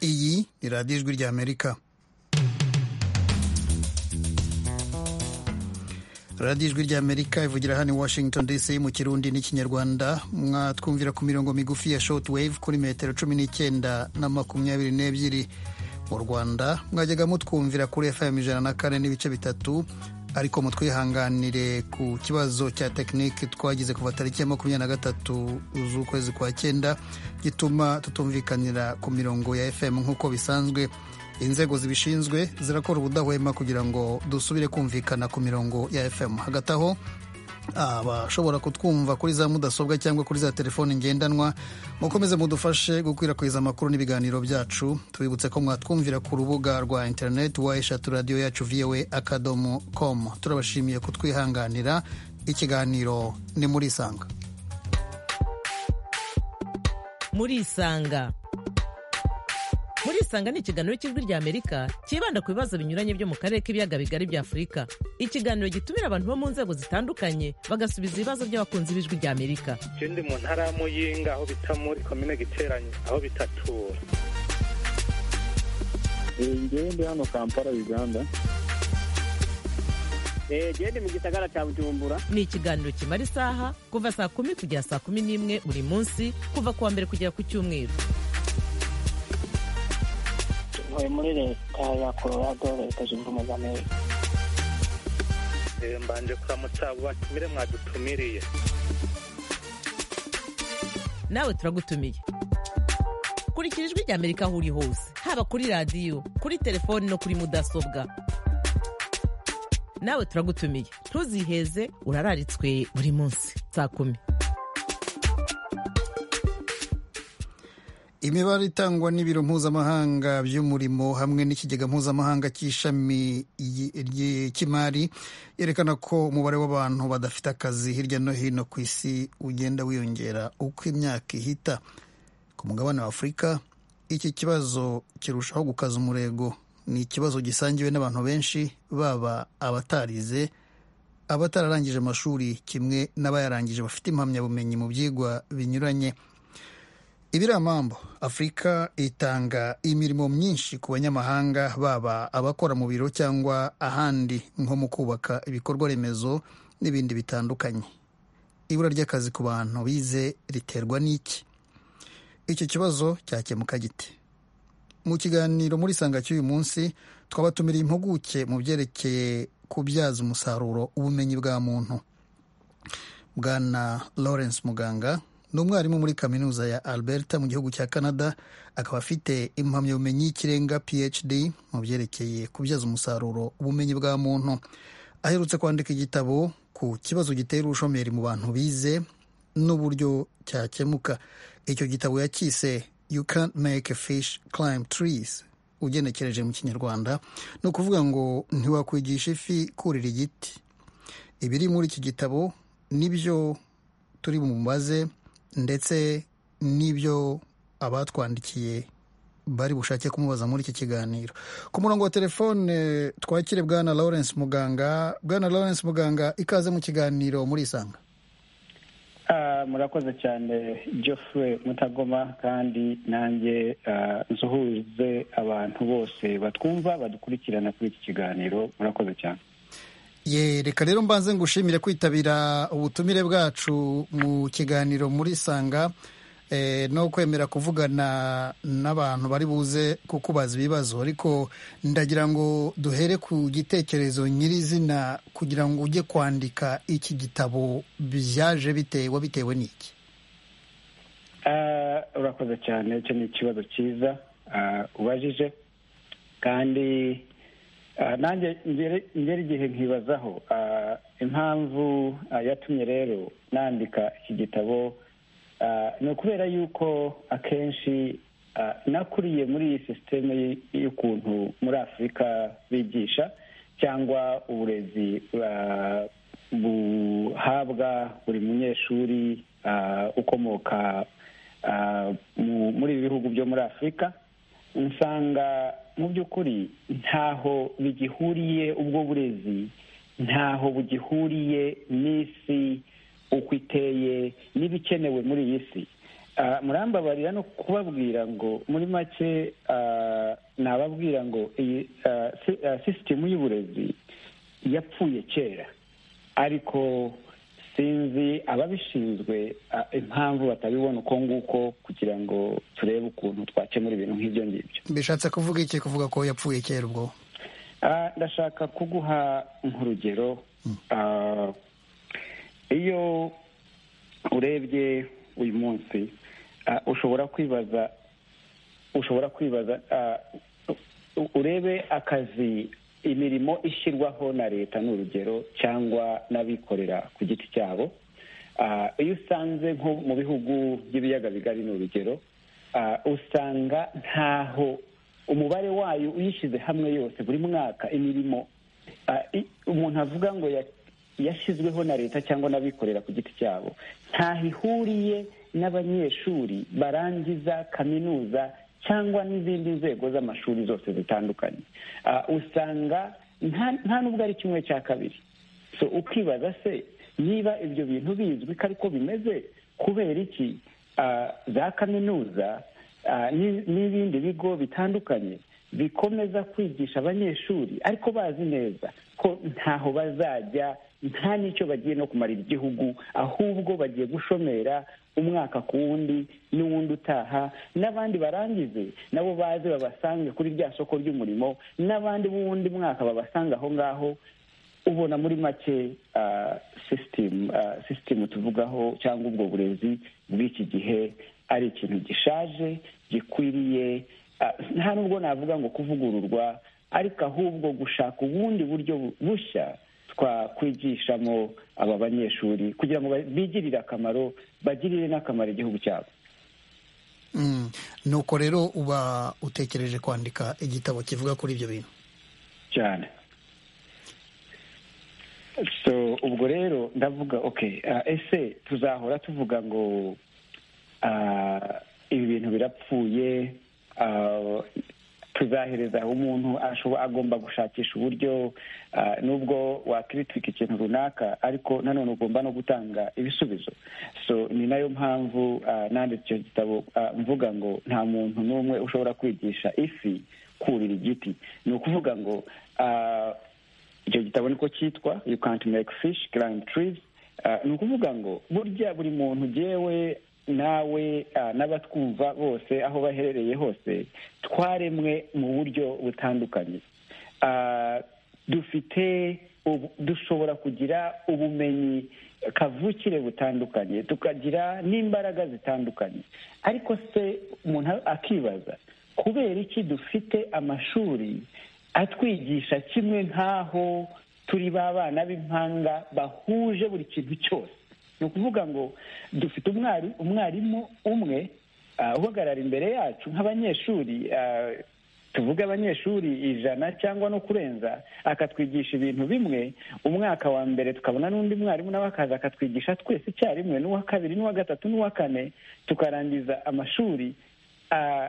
ni radiyo ijwi ry'amerika radiyo ijwi ry'amerika ivugira hano i washington dc mu kirundi n'ikinyarwanda mwatwumvira ku mirongo migufi ya shoti wave kuri metero cumi n'icyenda na makumyabiri n'ebyiri mu rwanda mwajyaga mutwumvira kuri fm ijana na kane n'ibice bitatu ariko mutwihanganire ku kibazo cya tekinike twagize kuva tariki ya makumyabiri na gatatu z'ukwezi kwa cyenda gituma tutumvikanira ku mirongo ya fm nk'uko bisanzwe inzego zibishinzwe zirakora ubudahwema kugira ngo dusubire kumvikana ku mirongo ya fm hagati aho abashobora kutwumva kuri za mudasobwa cyangwa kuri za telefoni ngendanwa mukomeze mudufashe gukwirakwiza amakuru n'ibiganiro byacu tubibutse ko mwatwumvira ku rubuga rwa interineti wa eshatu radiyo yacu voa akadomo komu turabashimiye kutwihanganira ikiganiro ni muri isanga muri isanga muri isanga ni ikiganiro cy'ijwi ry'amerika cyibanda ku bibazo binyuranye byo mu karere k'ibiyaga bigari bya afurika ikiganiro gitumira abantu bo mu nzego zitandukanye bagasubiza ibibazo by'abakunzi b'ijwi ry'amerika icyo ndi mu ntara ya muyinga aho bita muri komine giteranye aho bita tura ngewe ndi hano kampala uganda genda mu gisagara cya bujumbura ni ikiganiro kimara isaha kuva saa kumi kugera saa kumi n'imwe buri munsi kuva ku wa mbere kugera ku cyumweru ntuye muri leta ya colorado leta zunze ubumwe za amerika mbanje kuramutsa abo batumire mwadutumiriye nawe turagutumiye kurikira ijwi rya amerika aho uri hose haba kuri radiyo kuri telefoni no kuri mudasobwa nawe turagutumiye ntuziheze urararitswe buri munsi saa kumi imibare itangwa n'ibiro mpuzamahanga by'umurimo hamwe n'ikigega mpuzamahanga cy'ishami cy'imari yerekana ko umubare w'abantu badafite akazi hirya no hino ku isi ugenda wiyongera uko imyaka ihita ku mugabane wa afurika iki kibazo kirushaho gukaza umurego ni ikibazo gisangiwe n'abantu benshi baba abatarize abatararangije amashuri kimwe n'abayarangije bafite impamyabumenyi mu byigwa binyuranye ibiramambo afurika itanga imirimo myinshi ku banyamahanga baba abakora mu biro cyangwa ahandi nko mu kubaka ibikorwa remezo n'ibindi bitandukanye ibura ry'akazi ku bantu bize riterwa n'iki icyo kibazo cyakemuka gite mu kiganiro muri sanga cy'uyu munsi twabatumiriye impuguke mu byerekeye kubyaza umusaruro ubumenyi bwa muntu bwana lawrence muganga ni umwarimu muri kaminuza ya alberta mu gihugu cya canada akaba afite impamyabumenyi y'ikirenga phd mu byerekeye kubyaza umusaruro ubumenyi bwa muntu aherutse kwandika igitabo ku kibazo gitera ubushomeri mu bantu bize n'uburyo cyakemuka icyo gitabo yakise you can't make a fish climb trees ugenekereje mu kinyarwanda ni ukuvuga ngo ntiwakwigisha ifi kurira igiti ibiri muri iki gitabo nibyo turi bumubaze ndetse n'ibyo abatwandikiye bari bushake kumubaza muri iki kiganiro ku murongo wa telefone twakire bwana lawrence muganga bwana lawrence muganga ikaze mu kiganiro muri isanga murakoze cyane geoffrey mutagoma kandi nanjye nsuhuze abantu bose batwumva badukurikirana kuri iki kiganiro murakoze cyane ye reka rero mbanze ngushimire kwitabira ubutumire bwacu mu kiganiro muri sanga no kwemera kuvugana n'abantu bari buze kukubaza ibibazo ariko ndagira ngo duhere ku gitekerezo nyirizina kugira ngo ujye kwandika iki gitabo byaje bitewe bitewe n'iki urakoze cyane icyo ni ikibazo cyiza ubajije kandi nanjye ngera igihe nkibazaho impamvu yatumye rero nandika iki gitabo ni ukubera yuko akenshi nakuriye muri iyi sisiteme y'ukuntu muri afurika bigisha cyangwa uburezi buhabwa buri munyeshuri ukomoka muri ibi bihugu byo muri afurika usanga mu by'ukuri ntaho bigihuriye ubwo burezi ntaho bugihuriye n'isi uko iteye n'ibikenewe muri iyi si murambabarira no kubabwira ngo muri make nababwira ngo iyi sisitemu y'uburezi yapfuye kera ariko sinzi ababishinzwe impamvu batabibona uko nguko kugira ngo turebe ukuntu twakemura ibintu nk'ibyo ngibyo bishatse kuvuga iki kuvuga ko yapfuye kera ubwo ndashaka kuguha nk'urugero iyo urebye uyu munsi ushobora kwibaza ushobora kwibaza urebe akazi imirimo ishyirwaho na leta ni urugero cyangwa n'abikorera ku giti cyabo iyo usanze nko mu bihugu by'ibiyaga bigari ni urugero usanga ntaho umubare wayo uyishyize hamwe yose buri mwaka imirimo umuntu avuga ngo yashyizweho na leta cyangwa n'abikorera ku giti cyabo ntaho ihuriye n'abanyeshuri barangiza kaminuza cyangwa n'izindi nzego z'amashuri zose zitandukanye usanga nta n'ubwo ari kimwe cya kabiri so ukibaza se niba ibyo bintu bizwi ko ariko bimeze kubera iki za kaminuza n'ibindi bigo bitandukanye bikomeza kwigisha abanyeshuri ariko bazi neza ko ntaho bazajya nta n'icyo bagiye no kumarira igihugu ahubwo bagiye gushomera umwaka ku wundi n'uwundi utaha n'abandi barangize nabo baze babasange kuri rya soko ry'umurimo n'abandi b'uwundi mwaka babasanga aho ngaho ubona muri make sisitemu tuvugaho cyangwa ubwo burezi bw'iki gihe ari ikintu gishaje gikwiriye nta nubwo navuga ngo kuvugururwa ariko ahubwo gushaka ubundi buryo bushya twakwigishamo aba banyeshuri kugira ngo bigirire akamaro bagirire n'akamaro igihugu cyabo nuko rero uba utekereje kwandika igitabo kivuga kuri ibyo bintu cyane so ubwo rero ndavuga oke ese tuzahora tuvuga ngo ibi bintu birapfuye tuzahereza umuntu agomba gushakisha uburyo nubwo wakiritika ikintu runaka ariko nanone ugomba no gutanga ibisubizo so ni nayo mpamvu nanditse icyo gitabo mvuga ngo nta muntu n'umwe ushobora kwigisha ifi kurira igiti ni ukuvuga ngo icyo gitabo niko cyitwa you can't make fish climb trees ni ukuvuga ngo burya buri muntu ugewe nawe n'abatwumva bose aho baherereye hose twaremwe mu buryo butandukanye dufite dushobora kugira ubumenyi kavukire butandukanye tukagira n'imbaraga zitandukanye ariko se umuntu akibaza kubera iki dufite amashuri atwigisha kimwe nk'aho turi ba bana b'impanga bahuje buri kintu cyose ni ukuvuga ngo dufite umwarimu umwe uhagarara imbere yacu nk'abanyeshuri tuvuge abanyeshuri ijana cyangwa no kurenza akatwigisha ibintu bimwe umwaka wa mbere tukabona n'undi mwarimu nawe akaza akatwigisha twese icyarimwe n'uwa kabiri n'uwa gatatu n'uwa kane tukarangiza amashuri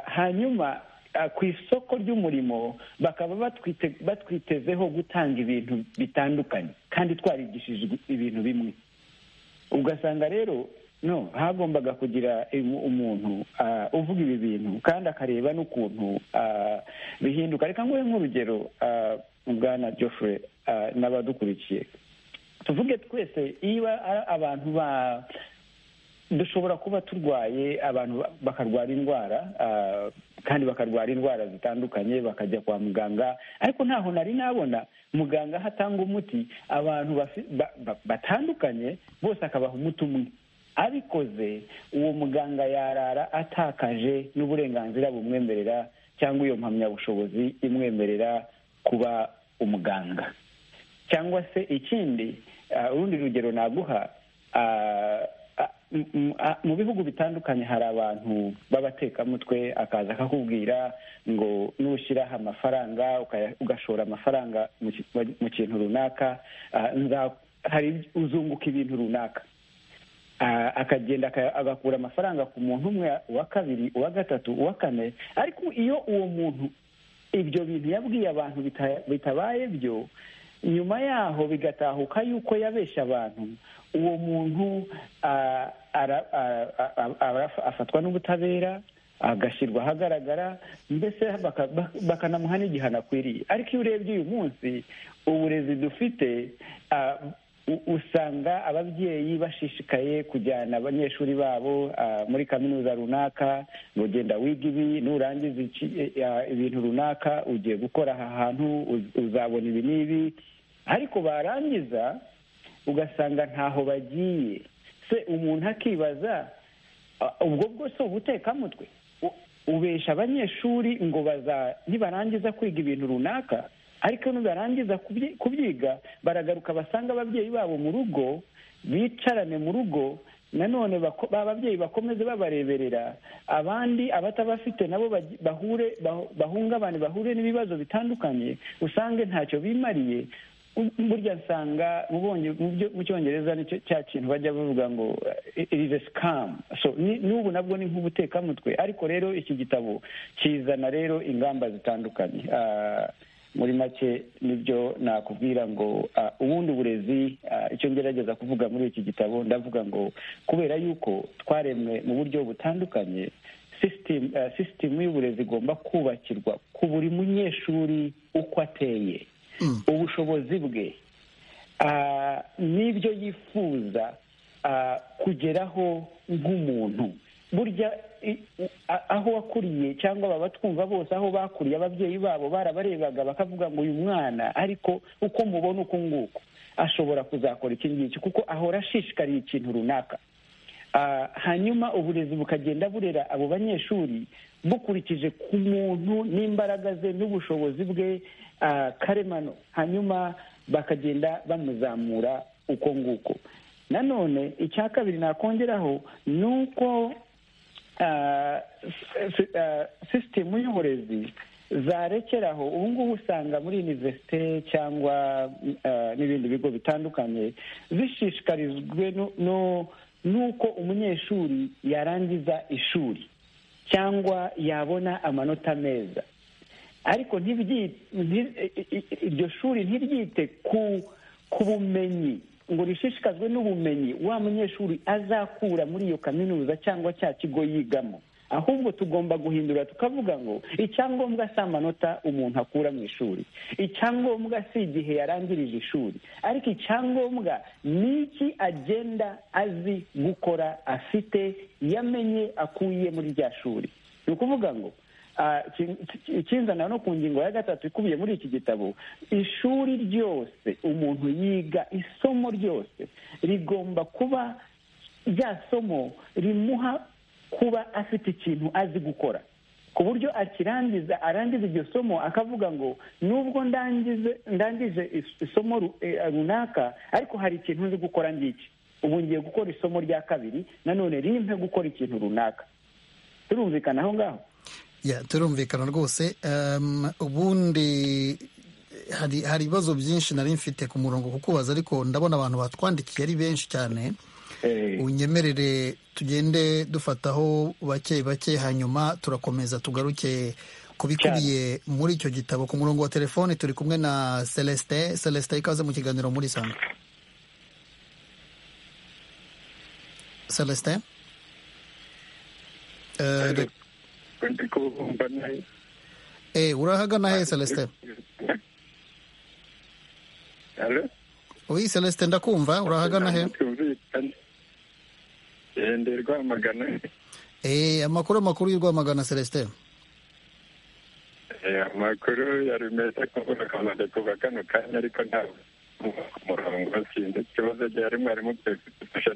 hanyuma ku isoko ry'umurimo bakaba batwitezeho gutanga ibintu bitandukanye kandi twarigishijwe ibintu bimwe ugasanga rero no hagombaga kugira umuntu uvuga ibi bintu kandi akareba n'ukuntu bihinduka reka nguhe nk'urugero bwana Geoffrey n'abadukurikiye tuvuge twese niba abantu ba dushobora kuba turwaye abantu bakarwara indwara kandi bakarwara indwara zitandukanye bakajya kwa muganga ariko ntaho nari nabona muganga aho atanga umuti abantu batandukanye bose akabaha umuti umwe abikoze uwo muganga yarara atakaje n'uburenganzira bumwemerera cyangwa iyo mpamyabushobozi imwemerera kuba umuganga cyangwa se ikindi urundi rugero naguha mu bihugu bitandukanye hari abantu b'abatekamutwe akaza akakubwira ngo nushyiraho amafaranga ugashora amafaranga mu kintu runaka hari uzunguka ibintu runaka akagenda agakura amafaranga ku muntu umwe uwa kabiri uwa gatatu uwa kane ariko iyo uwo muntu ibyo bintu yabwiye abantu bitabaye byo nyuma yaho bigatahuka yuko yabesha abantu uwo muntu ah, ara- ah, ah, ah, ah, afatwa n'ubutabera agashyirwa ahagaragara mbese baka- bak- bakanamuha n'igihano akwiriye ariko iyo urebye uyu munsi uburezi dufite ah, u- usanga ababyeyi bashishikaye kujyana abanyeshuri babo ah, muri kaminuza runaka ngo genda wiga ibi nurangiza iki- eh, ah, ibintu runaka ugiye gukora aha hantu uz- uzabona ibi n'ibi ariko barangiza ugasanga ntaho bagiye se umuntu akibaza "Ah, ubwo bwose ubutekamutwe U- ubesha abanyeshuri ngo baza nibarangiza kwiga ibintu runaka ariko nibarangiza kubyi- kubyiga baragaruka basanga ababyeyi babo mu rugo bicarane mu rugo nanone bako- ba babyeyi bakomeze babareberera abandi abatabafite nabo bagi- bahure bah- bahungabane bahure n'ibibazo bitandukanye usange ntacyo bimariye U- burya nsanga mubonye- mu byo- mu cyongereza nicyo cya kintu bajya bavuga ngo irize sikamu so ni- n'ubu nabwo ni nk'ubutekamutwe ariko rero iki gitabo kizana rero ingamba zitandukanye Ah, muri make nibyo nakubwira ngo ah, ubundi uburezi ah, icyo ngerageza kuvuga muri iki gitabo ndavuga ngo kubera yuko twaremwe mu buryo butandukanye sisitemu sisitemu y'uburezi igomba kubakirwa ku buri munyeshuri uko ateye ubushobozi bwe ah, n'ibyo yifuza ah, kugeraho nk'umuntu burya i- u- a- aho wakuriye cyangwa baba twumva bose aho bakuriye ababyeyi babo barabarebaga bakavuga ngo uyu mwana ariko uko mubona uku nguko ashobora kuzakora iki ngiki kuko ahora ashishikariye ikintu runaka Ah, hanyuma uburezi bukagenda burera abo banyeshuri bukurikije ku muntu n'imbaraga ze n'ubushobozi bwe ah, karemano hanyuma bakagenda bamuzamura uko nguko nanone icya kabiri nakongeraho ni uko sisitemu y'uburezi zarekeraho ubu ngubu usanga muri univerisite cyangwa ah, n'ibindi bigo bitandukanye zishishikarijwe no- no- n'uko umunyeshuri yarangiza ishuri cyangwa yabona amanota meza ariko ntibyite nti- i- i- iryo shuri ntiryite ku ku bumenyi ngo rishishikazwe n'ubumenyi wa munyeshuri azakura muri iyo kaminuza cyangwa cya kigo yigamo ahubwo tugomba guhindura tukavuga ngo icyangombwa si amanota umuntu akura mu ishuri icyangombwa si igihe yarangirije ishuri ariko icyangombwa ni iki agenda azi gukora afite yamenye akuye muri rya shuri ni ukuvuga ngo Ah, ki- ki- ikinzana no ku ngingo ya gatatu ikubiye muri iki gitabo ishuri ryose umuntu yiga isomo ryose rigomba kuba rya somo rimuha kuba afite ikintu azi gukora ku buryo akirangiza arangiza iryo somo akavuga ngo nubwo ndangize ndangije is- isomo ru- eh, runaka ariko hari ikintu nzi gukora ngiki ubu ngiye gukora isomo rya kabiri nanone rimpe gukora ikintu runaka turumvikana aho ngaho Ya, turumvikana rwose Em, ubundi hari hari ibibazo byinshi nari mfite ku murongo kukubaza ariko ndabona abantu batwandikiye ari benshi cyane Eh, unyemerere tugende dufataho bake bake hanyuma turakomeza tugaruke kubikubiye muri icyo gitabo ku murongo wa telefoni turi kumwe na celestin celestin ikaze mu kiganiro muri sanga celestin Eh, re- ndi kumva nayo eh, urahagana he celestin halo Oui, Celeste ndakumva urahagana he? ntitumvikane Eh, ndi rwamagana Eh, amakuru amakuru y'urwamagana Celeste. Eh, amakuru yari meza kumbona kamaze kuva kano kanya ariko ntabwo nkumva ku murongo sinzi ikibazo gihari mwarimu tudufasha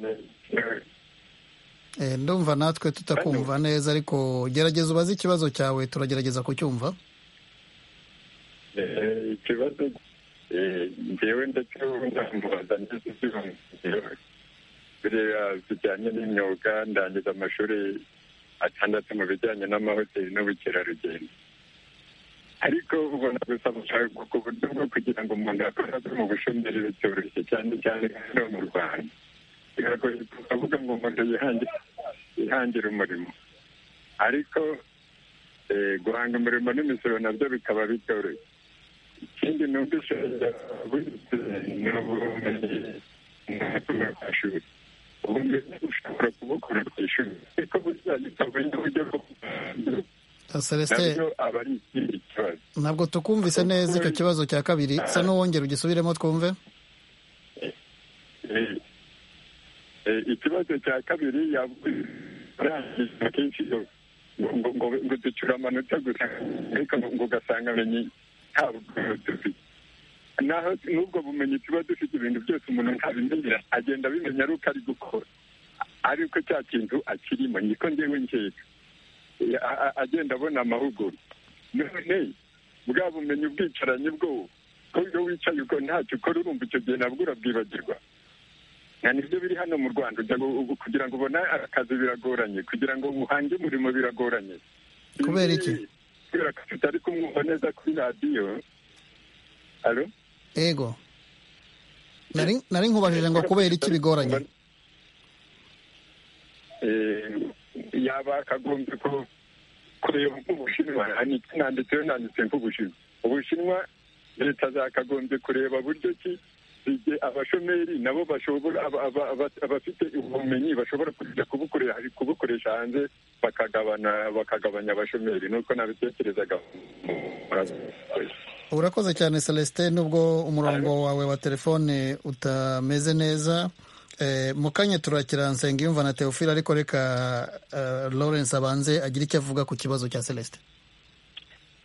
Eh, ndumva natwe tutakumva neza ariko gerageza ubaze ikibazo cyawe turagerageza kucyumva. ikibazo eh, njyewe ndetse ubu ndamubaza ngeze ibyumviro biriya bijyanye n'imyuga ndangiza amashuri atandatu mu bijyanye n'amahoteli n'ubukerarugendo ariko ubona gusa gushaka ku buryo bwo kugira ngo umuntu akoraze mu bushomeri bitoroshye cyane cyane hano mu rwanda biragoye kuvuga ngo umuntu yihangire yihangire umurimo ariko eh, guhanga umurimo n'imisoro nabyo bikaba bitoroshye iki ikindi numvise wize ni ubumenyi ntabwo ashuri ubundi ushobora kubukora ku ishuri ariko buzagita ubundi buryo bwo Celestin nabyo aba ari ikindi kibazo ntabwo tukumvise neza icyo kibazo cya kabiri sa n'uwongera ugisubiremo twumve Eh, eh, ikibazo cya kabiri yarangiza kenshi yo- ngo- ngo ngo ducura amanota gusa ariko ngo- ngo ugasanga amenye nta bumenyi dufite naho n'ubwo bumenyi tuba dufite ibintu byose umuntu ntabimenyera agenda abimenya ari uko ari gukora ariko cya kintu akirimo niko ngewe nkeka Eh, a- a- agenda abona amahugurwa none bwa bumenyi ubwicaranye bwo ko iyo wicaye uko ntacyo ukora urumva icyo gihe nabwo urabwibagirwa nta nibyo biri hano mu rwanda ujya gu- gu- kugira ngo ubone akazi biragoranye kugira ngo uhange umurimo biragoranye Kubera iki? Ibi- kubera ko tutari kumwumva neza kuri radiyo alo ego nari nari nkubajije ngo kubera iki bigoranye Eh, yaba akagombye ko kureba nk'ubushinwa niki nanditseho nanditse nk'ubushinwa ubushinwa leta zakagombye kureba buryo ki igihe abashomeri nabo bashobora aba- aba- aba- abafite ubumenyi bashobora kujya kubukoresha kubukoresha hanze bakagabana bakagabanya abashomeri nuko nabitekerezaga urakoze cyane celestin nubwo umurongo wawe wa telefone utameze neza Eh, mu kanya turakira nsengiyumva na teofile ariko reka eh, lawrence abanze agire icyo avuga ku kibazo cya celestin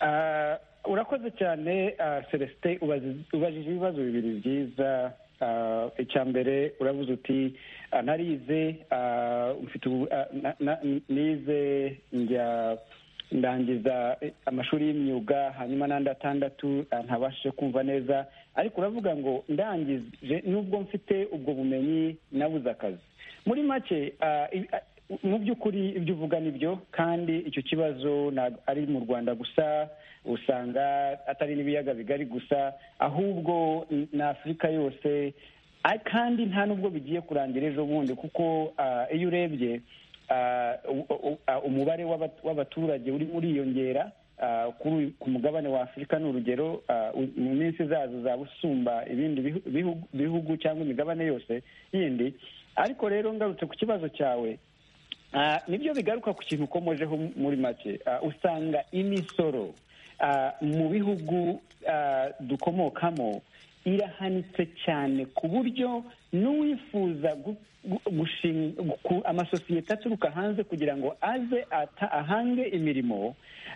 Ah, urakoze cyane ah, celestin ubazi- ubajije ibibazo bibiri byiza Ah, icya mbere uravuze uti ah, narize ah, mfite ubu- ah, na- na- nize njya ndangiza eh, amashuri y'imyuga hanyuma n'andi atandatu ah, ntabashije kumva neza ariko uravuga ngo ndangije nubwo mfite ubwo bumenyi nabuze akazi muri make ah, i- ah, mu by'ukuri ibyo uvuga ni byo kandi icyo kibazo ntabwo ari mu rwanda gusa usanga atari n'ibiyaga bigari gusa ahubwo na afurika yose Ari- kandi nta n'ubwo bigiye kurangira ejo bundi kuko ah, iyo urebye ah, u- u- ah, umubare w'abat- w'abaturage urimo uriyongera ah, kuri uyu- ku mugabane wa afurika ni urugero ah, u- mu minsi izaza uzaba usumba ibindi bihu- bihu- bihugu cyangwa imigabane yose yindi ariko rero ngarutse ku kibazo cyawe Ah, nibyo bigaruka ku kintu ukomojeho muri make Ah, usanga imisoro ah, mu bihugu ah, dukomokamo irahanitse cyane ku buryo n'uwifuza gu- gu- gushinga ku- amasosiyete aturuka hanze kugira ngo aze ata- ahange imirimo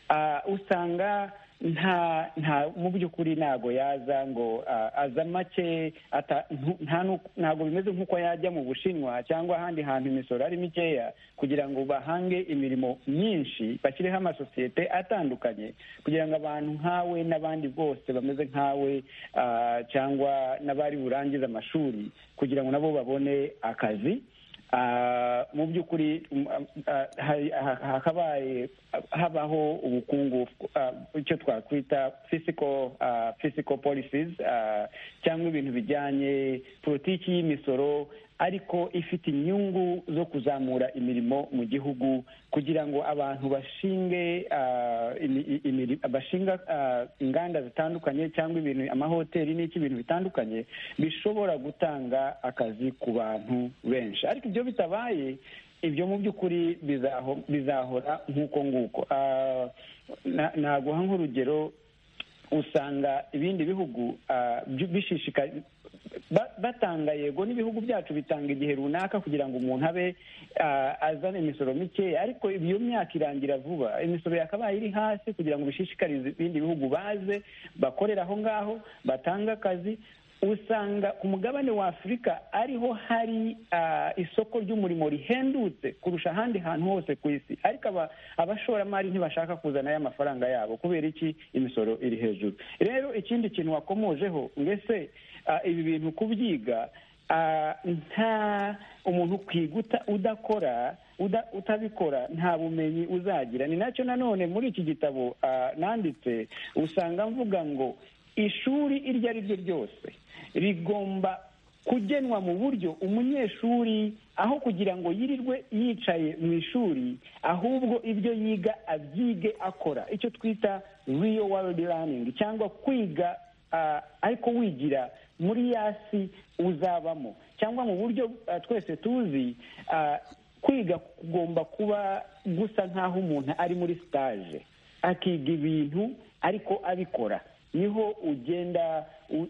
ah, usanga nta nta mu by'ukuri ntago yaza ngo ah, aza make ata- ntu- nta nu- ntago bimeze nk'uko yajya mu bushinwa cyangwa ahandi hantu imisoro ari mikeya kugira ngo bahange imirimo myinshi bashyireho amasosiyete atandukanye kugira ngo abantu nkawe n'abandi bose bameze nkawe ah, cyangwa n'abari burangize amashuri kugira ngo nabo babone akazi Ah, mu by'ukuri mm, ah, hari- ha- hakabaye habaho ubukungu ah, icyo twakwita physical ah, physical policies ah, cyangwa ibintu bijyanye politiki y'imisoro ariko ifite inyungu zo kuzamura imirimo mu gihugu kugira ngo abantu bashinge ah, imi- i- imiri- bashinga ah, inganda zitandukanye cyangwa ibintu amahoteli n'iki ibintu bitandukanye bishobora gutanga akazi ku bantu benshi ariko ibyo bitabaye ibyo mu by'ukuri bizaho- bizahora nk'uko nguko Ah, na- naguha nk'urugero usanga ibindi bihugu ah, byu- bishishika ba- batanga yego n'ibihugu byacu bitanga igihe runaka kugira ngo umuntu abe ah, azane imisoro mikeya ariko iyo myaka irangira vuba imisoro yakabaye iri hasi kugira ngo bishishikarize ibindi bihugu baze bakorera aho ngaho batange akazi usanga ku mugabane wa afurika ariho hari ah, isoko ry'umurimo rihendutse kurusha ahandi hantu hose ku isi ariko aba- abashoramari ntibashaka kuzana aya mafaranga yabo kubera iki imisoro iri hejuru rero ikindi kintu wakomojeho mbese ah, ibi bintu kubyiga ah, nta umuntu kwiguta udakora uda- utabikora nta bumenyi uzagira ni nacyo nanone muri iki gitabo ah, nanditse usanga mvuga ngo ishuri iryo ari ryo ryose rigomba kugenwa mu buryo umunyeshuri aho kugira ngo yirirwe yicaye mu ishuri ahubwo ibyo yiga abyige akora icyo twita real world learning cyangwa kwiga ariko wigira muri yasi uzabamo cyangwa mu buryo twese tuzi kwiga kugomba kuba gusa nk'aho umuntu ari muri sitaje akiga ibintu ariko abikora niho ugenda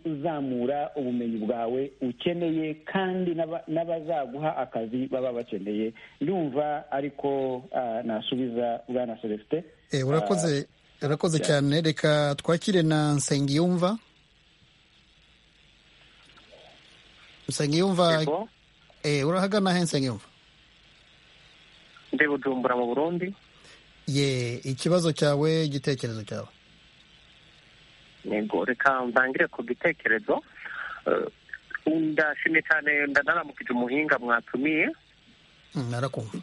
uzamura ubumenyi bwawe ukeneye kandi n'abazaguha akazi baba bakeneye ndumva ariko nasubiza bwana celestin urakoze urakoze cyane reka twakire na nsengiyumva nsengiyumva urahagana he nsengiyumva ndi bujumbura mu burundi ye ikibazo cyawe igitekerezo cyawe yego reka ntangire ku gitekerezo ndashimye cyane ndanaramukije umuhinga mwatumiye narakumva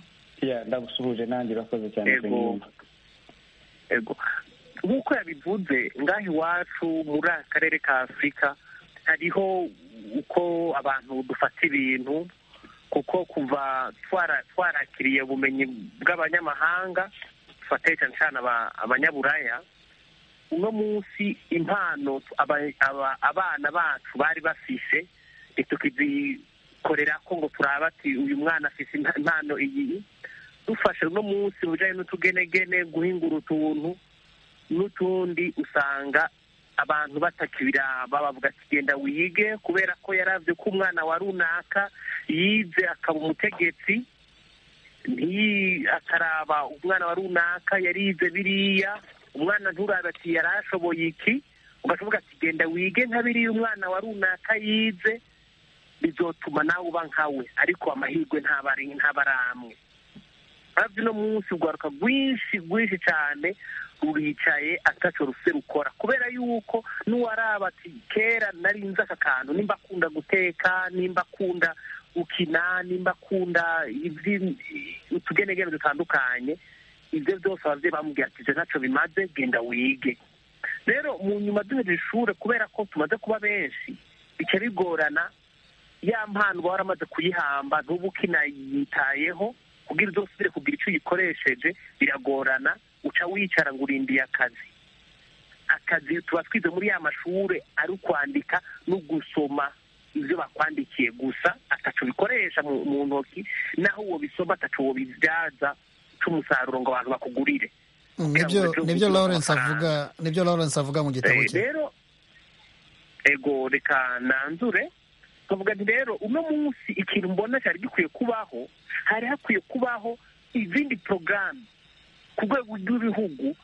ndagusuhuje nanjye urakoze cyane yego nk'uko yabivuze ngaho iwacu muri aka karere ka afurika hariho uko abantu dufata ibintu kuko kuva twarakiriye ubumenyi bw'abanyamahanga dufateye cyane cyane abanyaburaya uno munsi impano abana bacu bari bafise tukizikorera ko ngo turaba ati uyu mwana afise impano iyi dufashe uno munsi mu bijyanye n'utugenegene guhingura utuntu n'utundi usanga abantu batakibiraba bavuga ati genda wige kubera ko yarabye ko umwana wa runaka yize akaba umutegetsi akaraba umwana wa runaka yarize biriya umwana nturabe ati yari ashoboye iki ugashoboka ati genda wige nka biriya umwana wa runaka yize bizotuma nawe uba nkawe ariko amahirwe ntabari amwe hafi uno munsi urwaruka rwinshi rwinshi cyane ruricaye ataco rufite rukora kubera yuko n'uwaraba ati kera narinze aka kantu nimba akunda guteka nimba akunda gukina nimba akunda utugenegene dutandukanye ibyo byose ababyeyi bamubwira ati ibyo ntacyo bimaze genda wige rero mu nyuma duhereje ishuri kubera ko tumaze kuba benshi bica bigorana ya mpano uba waramaze kuyihamba ntuba ukinayitayeho kugira ibyo usubire kugira icyo uyikoresheje biragorana uca wicara ngo urindiye akazi akazi tuba twize muri ya mashuri ari ukwandika no gusoma ibyo bakwandikiye gusa atacu bikoresha mu ntoki naho uwo bisoma atacu uwo bibyaza cy'umusaruro ngo abantu bakugurire nibyo lawrence avuga nibyo lawrence avuga mu gitabo cye rero ego reka nanzure twavuga nti rero uno munsi ikintu mbona cyari gikwiye kubaho hari hakwiye kubaho izindi porogaramu ku rwego rw'ibihugu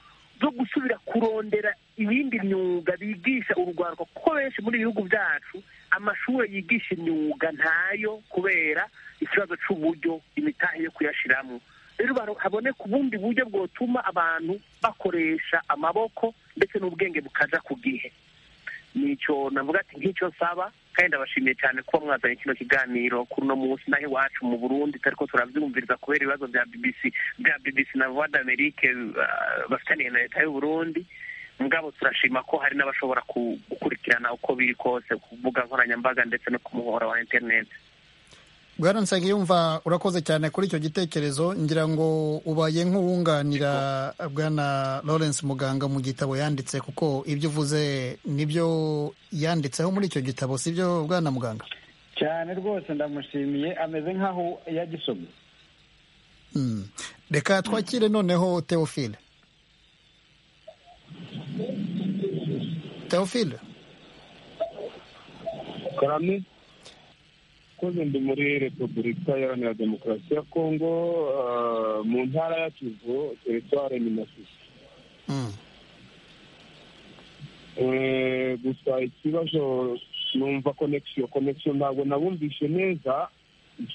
zo gusubira kurondera ibindi myuga bigisha urubyiruko kuko benshi muri ibihugu byacu amashuri yigisha imyuga ntayo kubera ikibazo cy'uburyo imitahe yo kuyashyiramo rero haboneka ubundi buryo bwotuma abantu bakoresha amaboko ndetse n'ubwenge bukaja ku gihe nicyo navuga ati nk'icyo nsaba kandi ndabashimiye cyane kuba mwazanye kino kiganiro kuri uno munsi naho iwacu mu burundi ariko turabyumviriza kubera ibibazo bya bbc bya bbc na voix d'amerique bafitaniye na leta y'uburundi mugabo turashima ko hari n'abashobora gukurikirana uko biri kose ku mbuga nkoranyambaga ndetse no ku muhora wa interineti bwana nsengiyumva urakoze cyane kuri icyo gitekerezo ngira ngo ubaye nk'uwunganira bwana lawrence muganga mu gitabo yanditse kuko ibyo uvuze nibyo yanditseho muri icyo gitabo si byo bwana muganga cyane rwose ndamushimiye ameze nk'aho yagisomye reka twakire noneho teofile teofile karame koze ndi muri repubulika iharanira demokarasi ya kongo mu ntara ya kivu teritware ni masisi gusa ikibazo numva konegisiyo konegisiyo ntabwo nabumvishe neza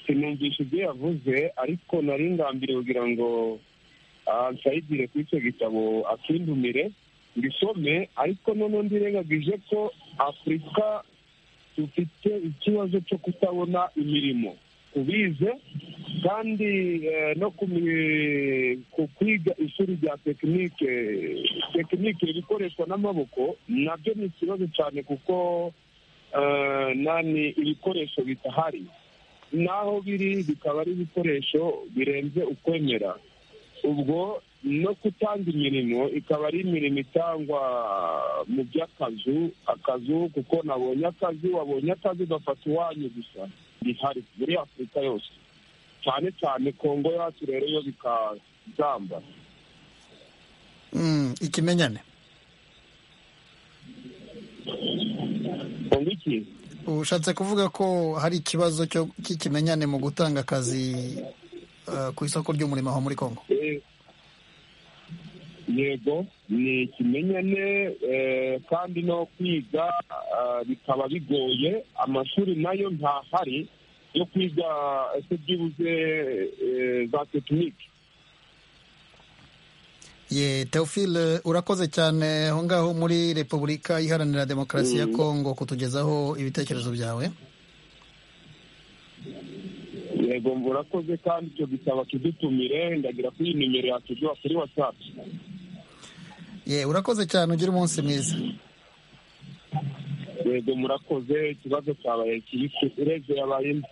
numvishe ibyo yavuze ariko nari ngambiriye kugira ngo nsayigire kuri icyo gitabo akindumire mbisome ariko noneho ndirengagije ko afurika dufite ikibazo cyo kutabona imirimo tubize kandi no ku kwiga ishuri rya tekinike tekinike ibikoreshwa n'amaboko nabyo ni ikibazo cyane kuko nani ibikoresho bitahari n'aho biri bikaba ari ibikoresho birenze ukwemera ubwo no gutanga imirimo ikaba ari imirimo itangwa mu by'akazu akazu kuko nabonye akazi wabonye akazi ugafata uwanyu gusa bihari muri afurika yose cyane cyane kongo yacu rero yo bikazamba ikimenyane kongo iki ushatse kuvuga ko hari ikibazo cy'ikimenyane mu gutanga akazi ku isoko ry'umurimo aho muri kongo yego ni ikimenyane kandi no kwiga bikaba bigoye amashuri nayo ntahari yo kwiga ese byibuze za tekiniki ye teofile urakoze cyane aho ngaho muri repubulika iharanira demokarasi ya kongo kutugezaho ibitekerezo byawe yego murakoze kandi icyo gisaba kidutumire ndagira kuri iyi nimero yakijwa kuri watsapu ye urakoze cyane ugire umunsi mwiza yego murakoze ikibazo cyabaye kibisi urebye yabayemo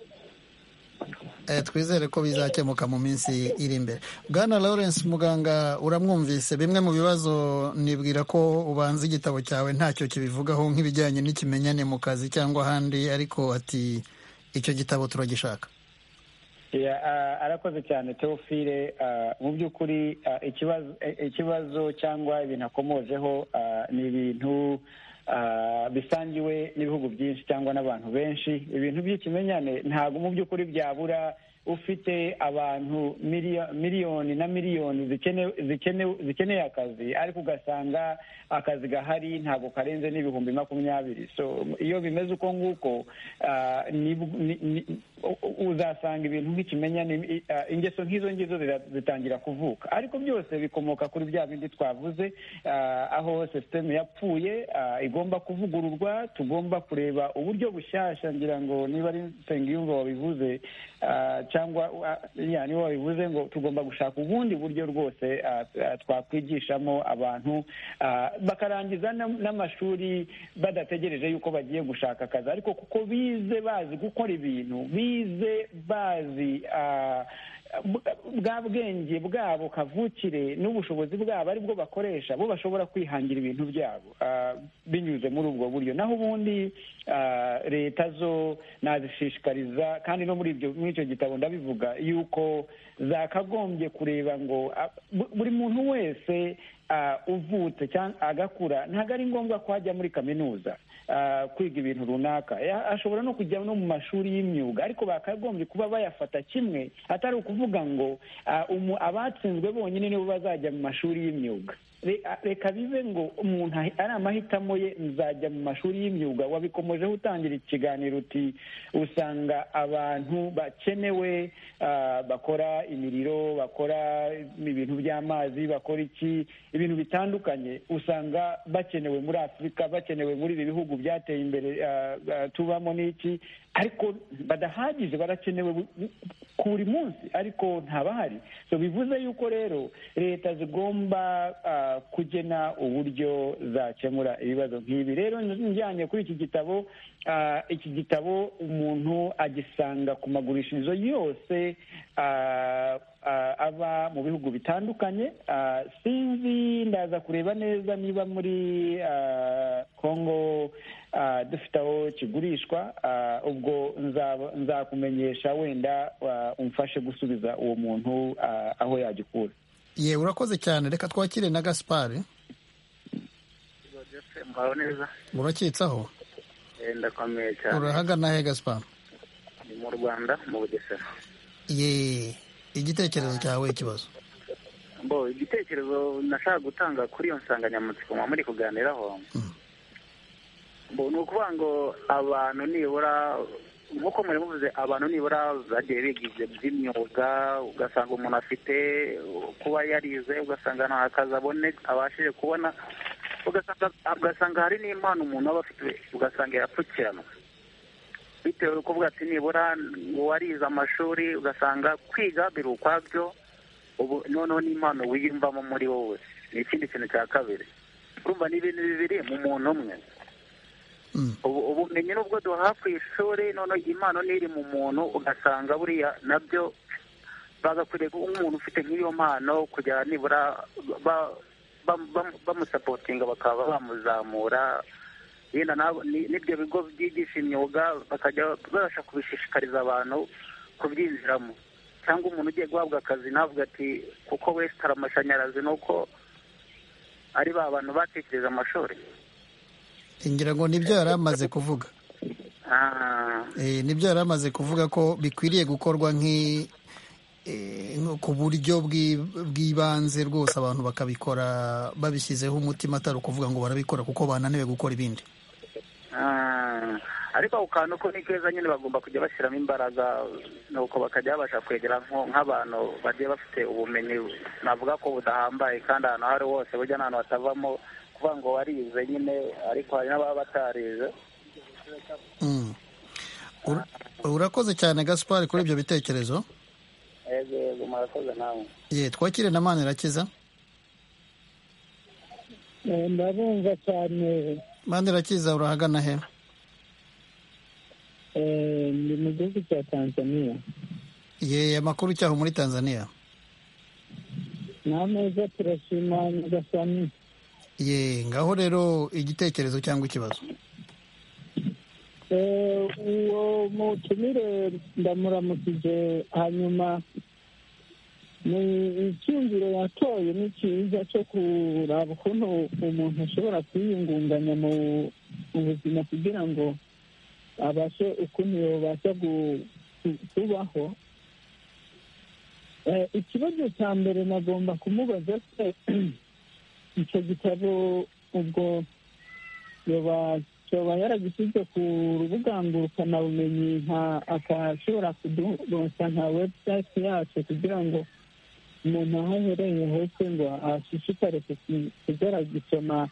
Eh, twizere ko bizakemuka mu minsi iri imbere bwana lawrence muganga uramwumvise bimwe mu bibazo nibwira ko ubanza igitabo cyawe ntacyo kibivugaho nk'ibijyanye n'ikimenyane mu kazi cyangwa ahandi ariko ati icyo gitabo turagishaka Ya, ah, arakoze cyane teofile ah, mu by'ukuri ah, ikibazo eh, ikibazo cyangwa ibintu akomojeho ah, ni ibintu ah, bisangiwe n'ibihugu byinshi cyangwa n'abantu benshi ibintu by'ikimenyane ntabwo mu by'ukuri byabura ufite abantu miliyo- miliyoni na miliyoni zikene- zikene- zikeneye akazi ariko ugasanga akazi gahari ntabwo karenze n'ibihumbi makumyabiri so iyo bimeze uko nguko ah, ni- ni- ni- u- u- uzasanga ibintu nk'ikimenyane i- ah, ingeso nk'izo ngizo zira- zitangira kuvuka ariko byose bikomoka kuri bya bindi twavuze ah, aho sisiteme yapfuye ah, igomba kuvugururwa tugomba kureba uburyo bushyashya ngira ngo niba ari nsengiyumva wabivuze ah, cyangwa ah, ya, niba wabivuze ngo tugomba gushaka ubundi buryo rwose ah, ah, twakwigishamo abantu ah, bakarangiza n'am- n'amashuri badategereje yuko bagiye gushaka akazi ariko kuko bize bazi gukora ibintu bize bazi ah, bwa- bwa bwenge bwabo kavukire n'ubushobozi bwabo ari bwo bakoresha bo bashobora kwihangira ibintu byabo ah, binyuze muri ubwo buryo naho ubundi ah, leta zo nazishishikariza kandi no muri ibyo muri icyo gitabo ndabivuga yuko zakagombye kureba ngo ah, bu- buri muntu wese ah, uvutse cyangwa agakura ntabwo ari ngombwa ko ajya muri kaminuza ah, kwiga ibintu runaka Ya- ashobora no kujya no mu mashuri y'imyuga ariko bakagombye kuba bayafata kimwe atari ukuvuga ngo ah, umu- abatsinzwe bonyine nibo bazajya mu mashuri y'imyuga Re- a- reka bibe ngo umuntu ahi- ari amahitamo ye nzajya mu mashuri y'imyuga wabikomojeho utangira ikiganiro uti usanga abantu bakenewe ah, bakora imiriro bakora ibintu by'amazi bakora iki ibintu bitandukanye usanga bakenewe muri afurika bakenewe muri ibi bihugu byateye imbere ah, ah, tubamo n'iki ariko badahagije barakenewe bu- bu- ku buri munsi ariko ntabahari so bivuze yuko rero leta zigomba ah, kugena uburyo zakemura ibibazo nk'ibi rero njyanye kuri iki gitabo ah, iki gitabo umuntu agisanga ku magurishirizo yose ah, ah, aba mu bihugu bitandukanye ah, sinzi ndaza kureba neza niba muri ah, kongo ah, dufite aho kigurishwa ah, ubwo nzaba- nzakumenyesha wenda ah, umfashe gusubiza uwo muntu ah, aho yagikura ye urakoze cyane reka twakire na gaspari mbaho neza urakitsaho Eh, ndakomeye cyane urahagana he gaspari ni mu rwanda mu bugesera ye igitekerezo cyawe ikibazo mbo igitekerezo nashaka gutanga kuri iyo nsanganyamatsiko muba muri kuganiraho mbo ni ukuvuga ngo abantu nibura nk'uko muri muvuze abantu nibura bagiye bigize by'imyuga ugasanga umuntu afite kuba yarize ugasanga nta kazi abone abashije kubona ugasanga ugasanga hari n'impano umuntu aba afite ugasanga yapfukiranwa bitewe no kuvuga ati nibura uwarize amashuri ugasanga kwiga biri ukwabyo ubu noneho n'impano wiyumvamo muri wowe ni ikindi kintu cya kabiri urumva ni ibintu bibiri mu muntu umwe Mm. ubu ubumenyi nubwo duhaha ku ishuri noneho impano n'iri mu muntu ugasanga buriya nabyo bagakwiriye nk'umuntu ufite nk'iyo mpano kugira nibura ba- ba- ba- bamusapotinga bakaba bamuzamura yenda n'abo- ni- n'ibyo bigo byigisha imyuga bakajya babasha kubishishikariza abantu kubyinjiramo cyangwa umuntu ugiye guhabwa akazi navuga ati kuko wesitara amashanyarazi ni uko ari ba bantu batekereje amashuri ngira ngo nibyo yari amaze kuvuga Ah, Eh, nibyo yari amaze kuvuga ko bikwiriye gukorwa nk'i eh, nko ku buryo bw'i- bw'ibanze rwose abantu bakabikora babishyizeho umutima atari ukuvuga ngo barabikora kuko bananiwe gukora ibindi ah. ariko ako kantu ko ni keza nyine bagomba kujya bashyiramo imbaraga nuko bakajya babasha kwegera nko- nk'abantu bagiye bafite ubumenyi navuga ko budahambaye kandi ahantu aho ari hose burya nta hantu hatavamo kuvuga ngo warize nyine ariko hari n'ababa batarize Mm. Ur- urakoze cyane gaspar kuri ibyo bitekerezo yego yego murakoze namwe ye twakire na mana irakiza ndabumva cyane mana irakiza urahagana he eh, ndi mu gihugu cya tanzania ye amakuru cyaho muri tanzania nta meza turashima nyagasani ye ngaho rero igitekerezo cyangwa ikibazo Eh, uwo mutumire ndamuramukije hanyuma ni icyumviro yatoye ni cyiza cyo kuraba ukuntu umuntu ashobora kwiyungunganya mu mu buzima kugira ngo abashe ukuntu yabasha gu- ku- kubaho Eh, ikibazo cya mbere nagomba kumubaza se icyo gitabo ubwo yoba yoba yaragishyize ku rubuga ngurukanabumenyi nka akashobora kuduronsa nka webusayiti yacu kugira ngo umuntu aho ahereye hose ngo ashishikare kuki- kuzagisoma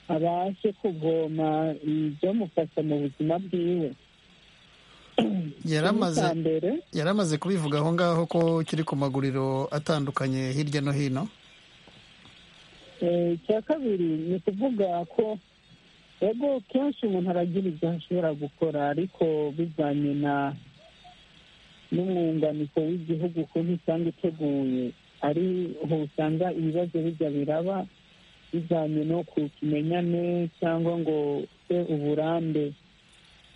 abashe kuvoma ibyamufasha mu buzima bwiwe yari amaze Icya mbere yari amaze kubivuga aho ngaho ko kiri ku maguriro atandukanye hirya no hino Eh, icya kabiri ni ukuvuga ko ego kenshi umuntu aragira ibyo ashobora gukora ariko bijyanye na n'umwunganiko w'igihugu ukuntu usanga iteguye ariho usanga ibibazo bijya biraba bijyanye no ku kimenyane cyangwa ngo se uburambe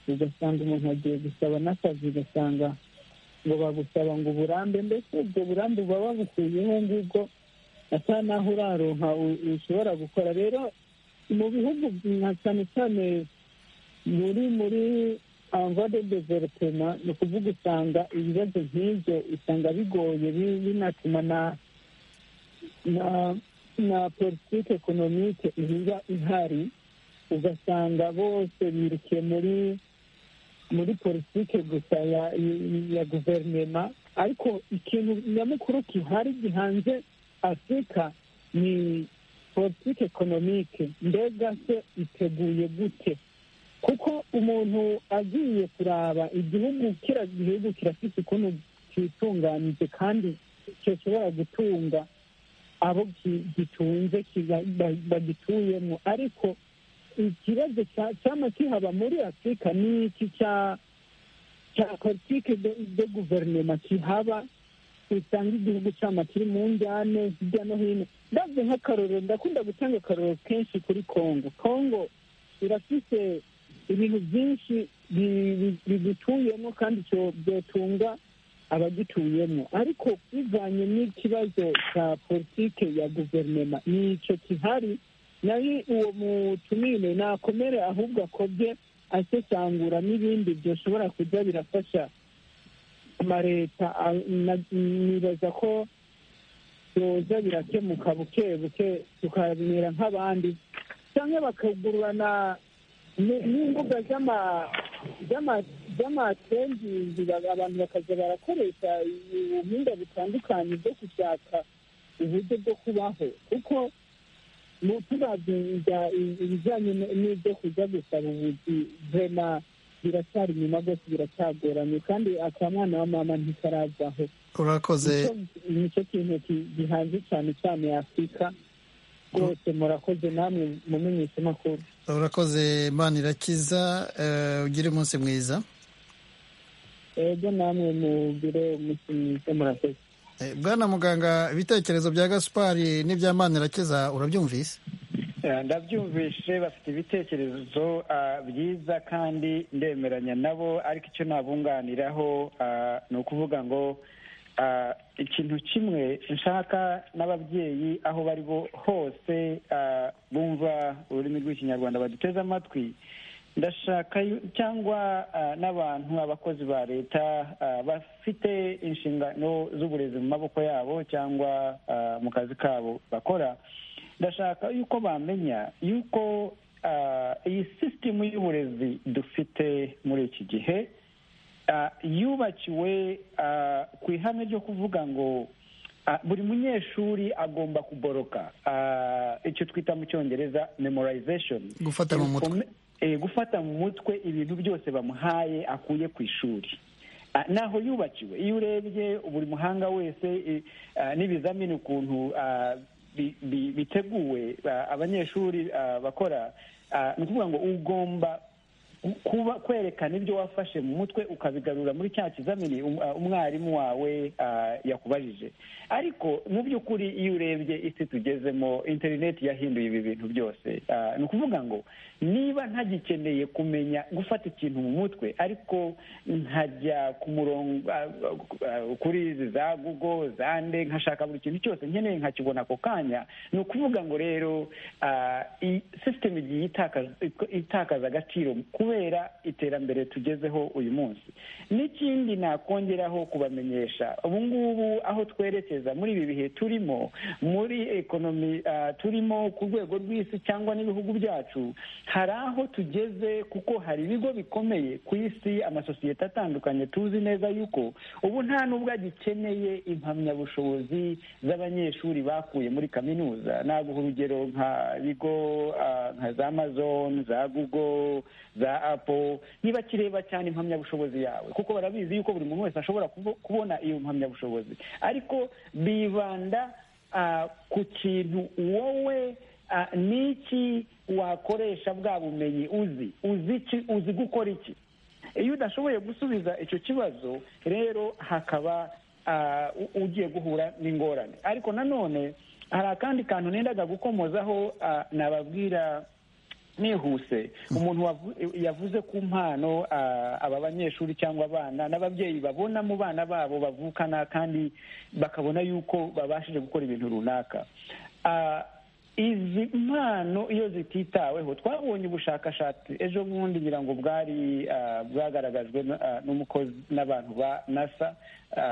ugasanga umuntu agiye gusaba n'akazi ugasanga ngo bagusaba ngo uburambe mbese ubwo burambe buba babukuyeho ngubwo asa naho uraronka u- ushobora gukora rero mu bihugu nka cyane cyane muri muri amvade developema ni ukuvuga usanga ibibazo nk'ibyo usanga bigoye bi- binatuma na na na politiki ekonomike iba ihari ugasanga bose birukiye muri muri politiki gusa ya ya guverinoma ariko ikintu nyamukuru gihari gihanze afurika ni politiki ekonomike mbega se iteguye gute kuko umuntu agiye kuraba igihugu kira gihugu kirafite ukuntu cyitunganije kandi gishobora gutunga abo gi- gitunze kiga- ba- bagituyemo ariko ikibazo cya- cyama kihaba muri afurika ni iki cya cya politiki de- de guverinoma kihaba usanga igihugu cyama kiri mu njyane hirya no hino ndabyo nk'akarorero ndakunda gutanga akarorero kenshi kuri kongo kongo irafite ibintu byinshi bi- bi- bigituyemo kandi cyo- byotunga abagituyemo ariko bivanye n'ikibazo cya politike ya guverinoma ni icyo kihari nayo uwo mutumire nakomere ahubwo akobye asesangura n'ibindi byoshobora kujya birafasha amaleta a- na- nibaza ko byoza birakemuka buke buke tukamera nk'abandi cyangwa bakagurana ni- n'imbuga z'ama- z'ama- z'amatembizi ba- abantu bakaza barakoresha ubuhinga butandukanye bwo gushaka uburyo bwo kubaho kuko mu- turabye ibya- ibijyanye n- n'ibyo kujya gusaba ubuzi vema biracyari inyuma rwose biracyagoranye kandi akamwana wa mama ntikarazaho urakoze Nicyo- nicyo kintu ki- gihanze cyane cyane afurika rwose murakoze namwe mumenyesha amakuru urakoze mana irakiza eh, ugire umunsi mwiza ego namwe mugire umunsi mwiza murakoze bwana muganga ibitekerezo bya gasupari n'ibya manirakiza urabyumvise ndabyumvishe bafite ibitekerezo byiza kandi ndemeranya nabo ariko icyo nabunganiraho ni ukuvuga ngo ikintu kimwe nshaka n'ababyeyi aho bari bo hose bumva ururimi rw'ikinyarwanda baduteze amatwi ndashaka cyangwa n'abantu abakozi ba leta bafite inshingano z'uburezi mu maboko yabo cyangwa mu kazi kabo bakora ndashaka yuko bamenya yuko iyi sisitemu y'uburezi dufite muri iki gihe yubakiwe ku ihame ryo kuvuga ngo buri munyeshuri agomba kuboroka icyo twita mu cyongereza memorization gufata mu mutwe gufata mu mutwe ibintu byose bamuhaye akuye ku ishuri naho yubakiwe iyo urebye buri muhanga wese n'ibizamini ukuntu biteguwe abanyeshuri bakora ni ukuvuga ngo ugomba kuba kwerekana ibyo wafashe mu mutwe ukabigarura muri cya kizamini umwarimu wawe yakubajije ariko mu by'ukuri iyo urebye isi tugezemo interineti yahinduye ibi bintu byose ni ukuvuga ngo niba ntagikeneye kumenya gufata ikintu mu mutwe ariko nkajya ku murongo kuri za gugo za nde nkashaka buri kintu cyose nkeneye nkakibona ako kanya ni ukuvuga ngo rero sisiteme igiye itakaza agaciro kubera iterambere tugezeho uyu munsi n'ikindi nakongeraho kubamenyesha ubu ngubu aho twerekeza muri ibi bihe turimo muri ekonomi turimo ku rwego rw'isi cyangwa n'ibihugu byacu hari aho tugeze kuko hari ibigo bikomeye ku isi amasosiyete atandukanye tuzi neza yuko ubu nta n'ubwo agikeneye impamyabushobozi z'abanyeshuri bakuye muri kaminuza naguha urugero nka bigo nka za amazon za google za apple ntibakireba cyane impamyabushobozi yawe kuko barabizi yuko buri muntu wese ashobora kubona iyo mpamyabushobozi ariko bibanda ku kintu wowe ni iki wakoresha bwa bumenyi uzi uzi gukora iki iyo udashoboye gusubiza icyo kibazo rero hakaba ugiye guhura n'ingorane ariko nanone hari akandi kantu nendaga gukomozaho nababwira nihuse umuntu yavuze ku mpano aba banyeshuri cyangwa abana n'ababyeyi babona mu bana babo bavukana kandi bakabona yuko babashije gukora ibintu runaka izi mpano iyo zititaweho twabonye ubushakashatsi ejo bundi ngira ngo bwari bwagaragajwe n'umukozi n'abantu ba nasa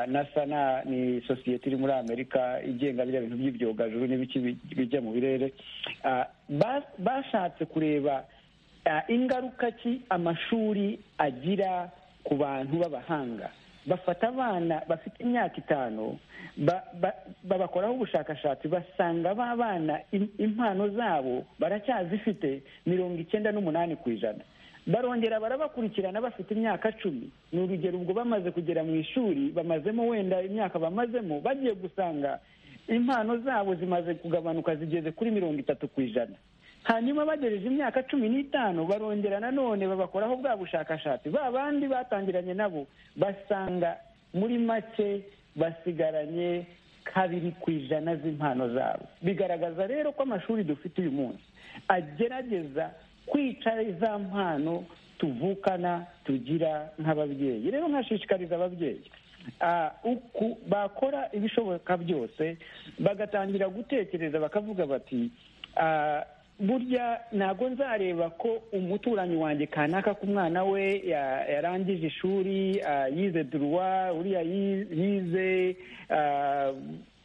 nasa ni sosiyete iri muri amerika igenga biriya bintu by'ibyogajuru n'ibiki bijya mu birere bashatse kureba ingaruka ki amashuri agira ku bantu b'abahanga bafata abana bafite imyaka itanu babakoraho ubushakashatsi basanga ba bana impano zabo baracyazifite mirongo icyenda n'umunani ku ijana barongera barabakurikirana bafite imyaka cumi ni urugero ubwo bamaze kugera mu ishuri bamazemo wenda imyaka bamazemo bagiye gusanga impano zabo zimaze kugabanuka zigeze kuri mirongo itatu ku ijana hanyuma bagereje imyaka cumi n'itanu barongera nanone babakoraho bwa bushakashatsi ba bandi batangiranye nabo basanga muri make basigaranye kabiri ku ijana z'impano zabo bigaragaza rero ko amashuri dufite uyu munsi agerageza kwica za mpano tuvukana tugira nk'ababyeyi rero nkashishikariza ababyeyi bakora ibishoboka byose bagatangira gutekereza bakavuga bati burya ntabwo nzareba ko umuturanyi wanjye kanaka ku mwana we yarangije ishuri yize duruwa uriya yize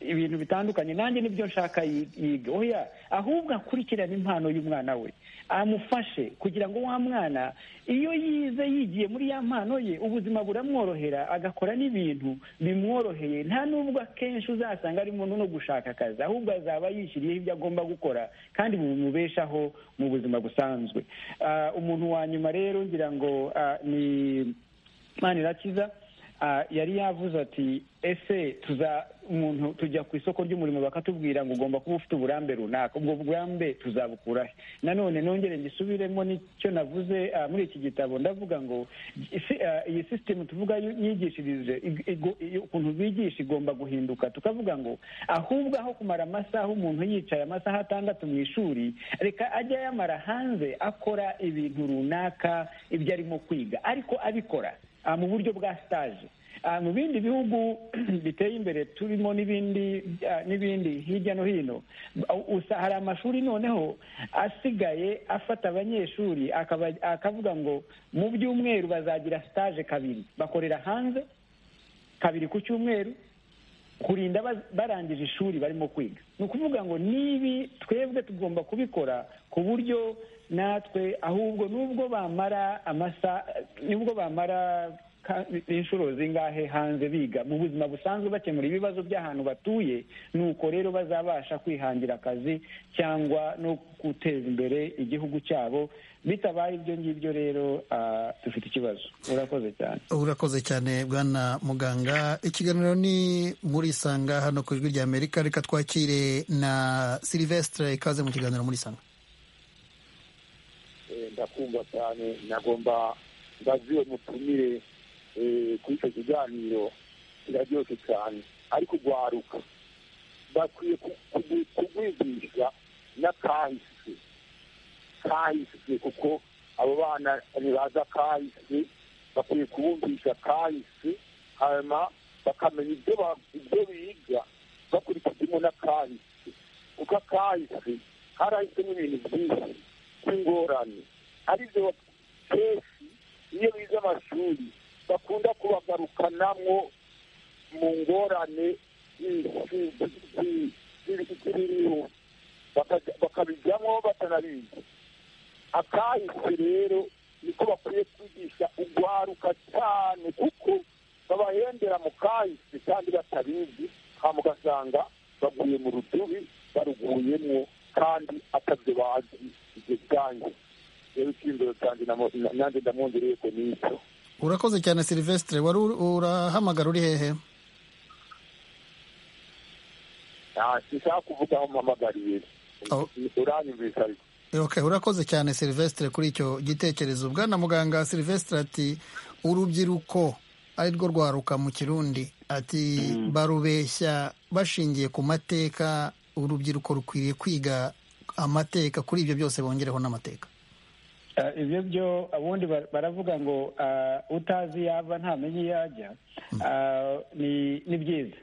ibintu bitandukanye nanjye nibyo nshaka yiga oya ahubwo akurikirane impano y'umwana we amufashe kugira ngo wa mwana iyo yize yigiye muri ya mpano ye ubuzima buramworohera agakora n'ibintu bimworoheye nta n'ubwo akenshi uzasanga arimo no gushaka akazi ahubwo azaba yishyiriyeho ibyo agomba gukora kandi bimubeshaho mu buzima busanzwe umuntu wa nyuma rero ngira ngo ni manirakiza yari yavuze ati ese tuza umuntu tujya ku isoko ry'umurimo bakatubwira ngo ugomba kuba ufite uburambe runaka ubwo burambe tuzabukurahe nanone nongere ngisubiremo n'icyo navuze ah, muri iki gitabo ndavuga ngo isi- ah, iyi sisitemu tuvuga yu- yigishirize ig- igo- iyo- ukuntu bigisha igomba guhinduka tukavuga ngo ahubwo aho kumara amasaha umuntu yicaye amasaha atandatu mu ishuri reka ajye ayamara hanze akora ibintu runaka ibyo arimo kwiga ariko abikora Ah, mu buryo bwa stage Ah, mu bindi bihugu biteye imbere turimo n'ibindi ah, n'ibindi hirya no hino u- usa hari amashuri noneho asigaye afata abanyeshuri akaba- akavuga ngo mu byumweru bazagira stage kabiri bakorera hanze kabiri ku cyumweru kurinda baz- barangije ishuri barimo kwiga ni ukuvuga ngo nibi twebwe tugomba kubikora ku buryo natwe ahubwo nubwo bamara amasa nubwo bamara ka- inshuro zingahe hanze biga mu buzima busanzwe bakemura ibibazo by'ahantu batuye nuko rero bazabasha kwihangira akazi cyangwa no guteza imbere igihugu cyabo bitabaye ibyo ngibyo rero ah, dufite ikibazo urakoze cyane urakoze cyane bwana muganga ikiganiro ni muri isanga hano ku ijwi rya amerika reka twakire na silivesitire ikaze mu kiganiro muri isanga Eh, ndakumva cyane nagomba ndaziwe mutumire eh, kuri icyo kiganiro kiraryoshye cyane ariko rwaruka bakwiye ku- ku- kugwigisha n'akahise kahise kuko abo bana ntibaza kahise bakwiye kubumvisha kahise hanyuma bakamenya ibyo ba- ibyo biga bakurikijemo n'akahise kuko akahise karahisemo ibintu byinshi by'ingorane aribyo kenshi iyo bize amashuri bakunda kubagarukanamo mu ngorane zi- zi- zi- zi- zi- ziriho Bakajya- bakabijyamo batanabizi akahise rero niko bakwiye kwigisha ugwaruka cyane kuko babahendera mu kahise kandi batabizi hama ugasanga baguye mu rudubi baruguyemo kandi atabyo bazi ibyo byange rero icyizere cyanjye namo- na- nanjye ndamwongereye ko n'icyo urakoze cyane silivesitire wari uri- urahamagara uri hehe Ah, sinshaka kuvuga aho mpamagariye Oh. uranyumvisa ariko Okay, urakoze cyane Silvestre kuri icyo gitekerezo bwana muganga Silvestre ati urubyiruko ari rwo rwaruka mu kirundi ati barubeshya bashingiye ku mateka urubyiruko rukwiriye kwiga amateka kuri ibyo byose bongereho n'amateka Ah, ibyo byo ubundi bar- baravuga ngo ah, utazi yava ntamenye iyo ajya Ah, ni ni byiza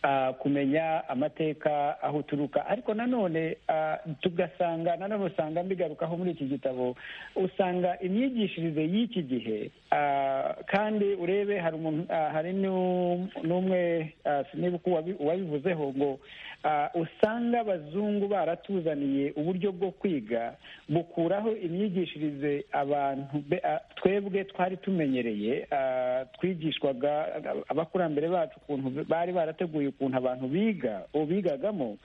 Ah, kumenya amateka aho uturuka ariko nanone ah, tugasanga nanone usanga mbigarukaho muri iki gitabo usanga imyigishirize y'iki gihe ah, kandi urebe hari umuntu ah, hari n'u- n'umwe ah, sinibuka uwabi- uwabivuzeho ngo ah, usanga abazungu baratuzaniye uburyo bwo kwiga bukuraho imyigishirize abantu be- ah, twebwe twari tumenyereye ah, twigishwaga ah, abakurambere bacu ukuntu bari barateguye ukuntu abantu biga ubu bigagamo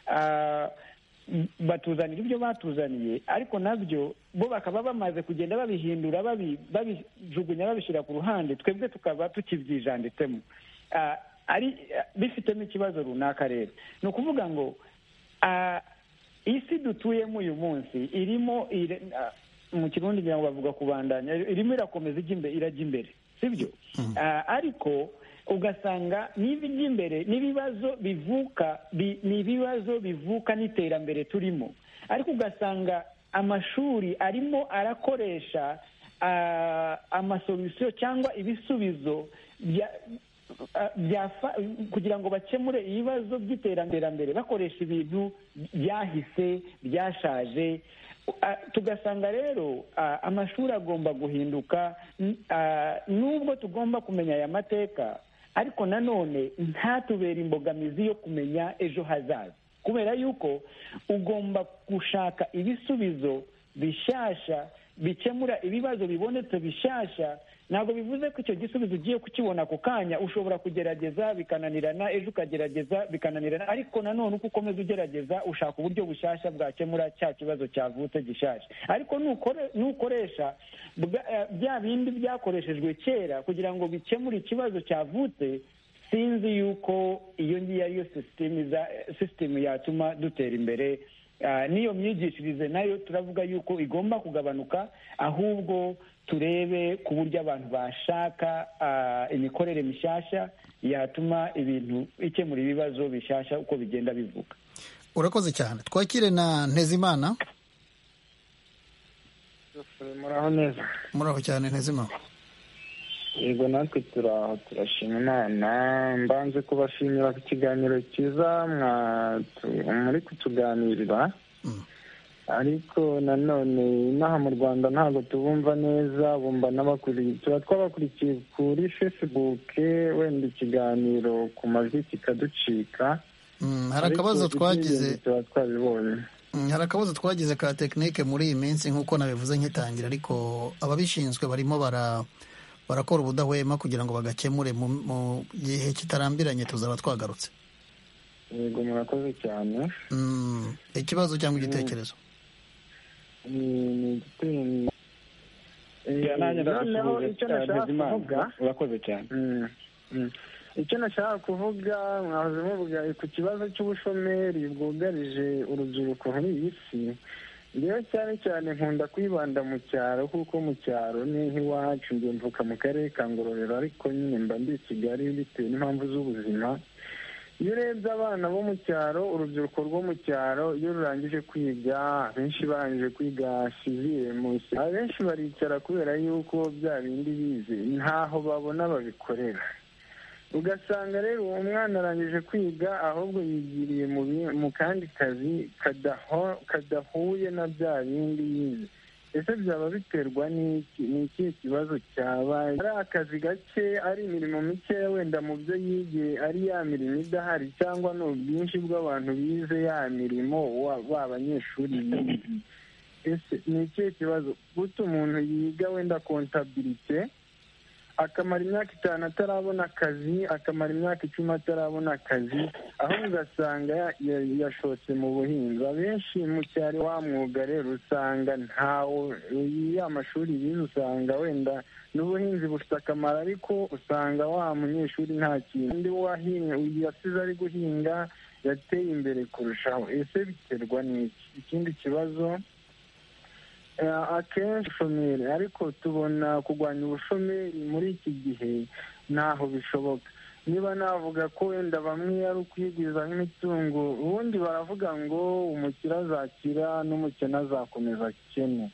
ah, m- batuzanira ibyo batuzaniye ariko nabyo bo bakaba bamaze kugenda babihindura babi- babijugunya babishyira ku ruhande twebwe tukaba tukibyijanditsemo Ah, ari ah, bifitemo ikibazo runaka rero ni ukuvuga ngo ah, isi dutuyemo uyu munsi irimo ire- ah, mu kirundi ngira ngo bavuga kubandanya irimo irakomeza ijya imbe- irajya imbere sibyo Ah, ariko ugasanga n'ibijya imbere n'ibibazo bivuka bi- ni ibibazo bivuka n'iterambere turimo ariko ugasanga amashuri arimo arakoresha ah, amasolisiyo cyangwa ibisubizo bya- Uh, byafa- kugira ngo bakemure ibibazo by'iterambere bakoresha ibintu byahise byashaje Uh, tugasanga rero uh, amashuri agomba guhinduka n- uh, nubwo tugomba kumenya aya mateka ariko nanone ntatubere imbogamizi yo kumenya ejo hazaza kubera yuko ugomba gushaka ibisubizo bishasha bikemura ibibazo bibonetse bishasha ntabwo bivuze ko icyo gisubizo ugiye kukibona ako kanya ushobora kugerageza bikananirana ejo ukagerageza bikananirana ariko nanone uko ukomeza ugerageza ushaka uburyo bushyashya bwakemura cya kibazo cyavutse gishasha ariko nukoresha bya bindi byakoreshejwe kera kugira ngo bikemure ikibazo cyavutse sinzi yuko iyo ngiyo ariyo sisitemu yatuma dutera imbere n'iyo myigishirize nayo turavuga yuko igomba kugabanuka ahubwo turebe ku buryo abantu bashaka imikorere mishyashya yatuma ibintu ikemura ibibazo bishyashya uko bigenda bivuga urakoze cyane twakire na ntezimana muraho neza muraho cyane ntezimana yego natwe turaho turashima imana mbanze kubashimira ku kiganiro cyiza muri kutuganirira ariko nanone inaha mu rwanda ntabwo tubumva neza bumva n'abakuriye tuba twabakurikiye kuri fesibuke wenda ikiganiro ku majwi kikaducika hari akabazo twagize tuba twabibonye hari akabazo twagize ka tekinike muri iyi minsi nk'uko nabivuze nkitangira ariko ababishinzwe barimo bara barakora ubudahwema kugira ngo bagakemure mu gihe kitarambiranye tuzaba twagarutse yego murakoze cyane ikibazo cyangwa igitekerezo urakoze cyane icyo nashaka kuvuga mwahoze muvuga ku kibazo cy'ubushomeri bwugarije urubyiruko muri iyi si rero cyane cyane nkunda kwibanda mu cyaro kuko mu cyaro ni nk'iwacu njye mvuka mu karere ka ngororero ariko nyine mba ndi i kigali bitewe n'impamvu z'ubuzima iyo urebye abana bo mu cyaro urubyiruko rwo mu cyaro iyo rurangije kwiga abenshi barangije kwiga munsi abenshi baricara kubera yuko bya bindi bize ntaho babona babikorera ugasanga rero uwo mwana arangije kwiga ahubwo yigiriye mu kandi kazi kadahuye na bya bindi yize ese byaba biterwa n'iki ni ikihe kibazo cyabaye ari akazi gake ari imirimo mikeya wenda mu byo yigiye ari ya mirimo idahari cyangwa ni ubwinshi bw'abantu bize ya mirimo b'abanyeshuri bize ese ni ikihe kibazo guta umuntu yiga wenda kontabirite akamara imyaka itanu atarabona akazi akamara imyaka icumi atarabona akazi aho ugasanga yashotse mu buhinzi abenshi mu cyaro wa mwuga rero usanga ntawo ya mashuri bize usanga wenda n'ubuhinzi bufite akamaro ariko usanga wa munyeshuri nta kintu undi yasize ari guhinga yateye imbere kurushaho ese biterwa n'iki ikindi kibazo akenshi ubushomeri ariko tubona kurwanya ubushomeri muri iki gihe ntaho bishoboka niba navuga ko wenda bamwe ari ukwigwiza nk'imitungo ubundi baravuga ngo umukire azakira n'umukene azakomeza akene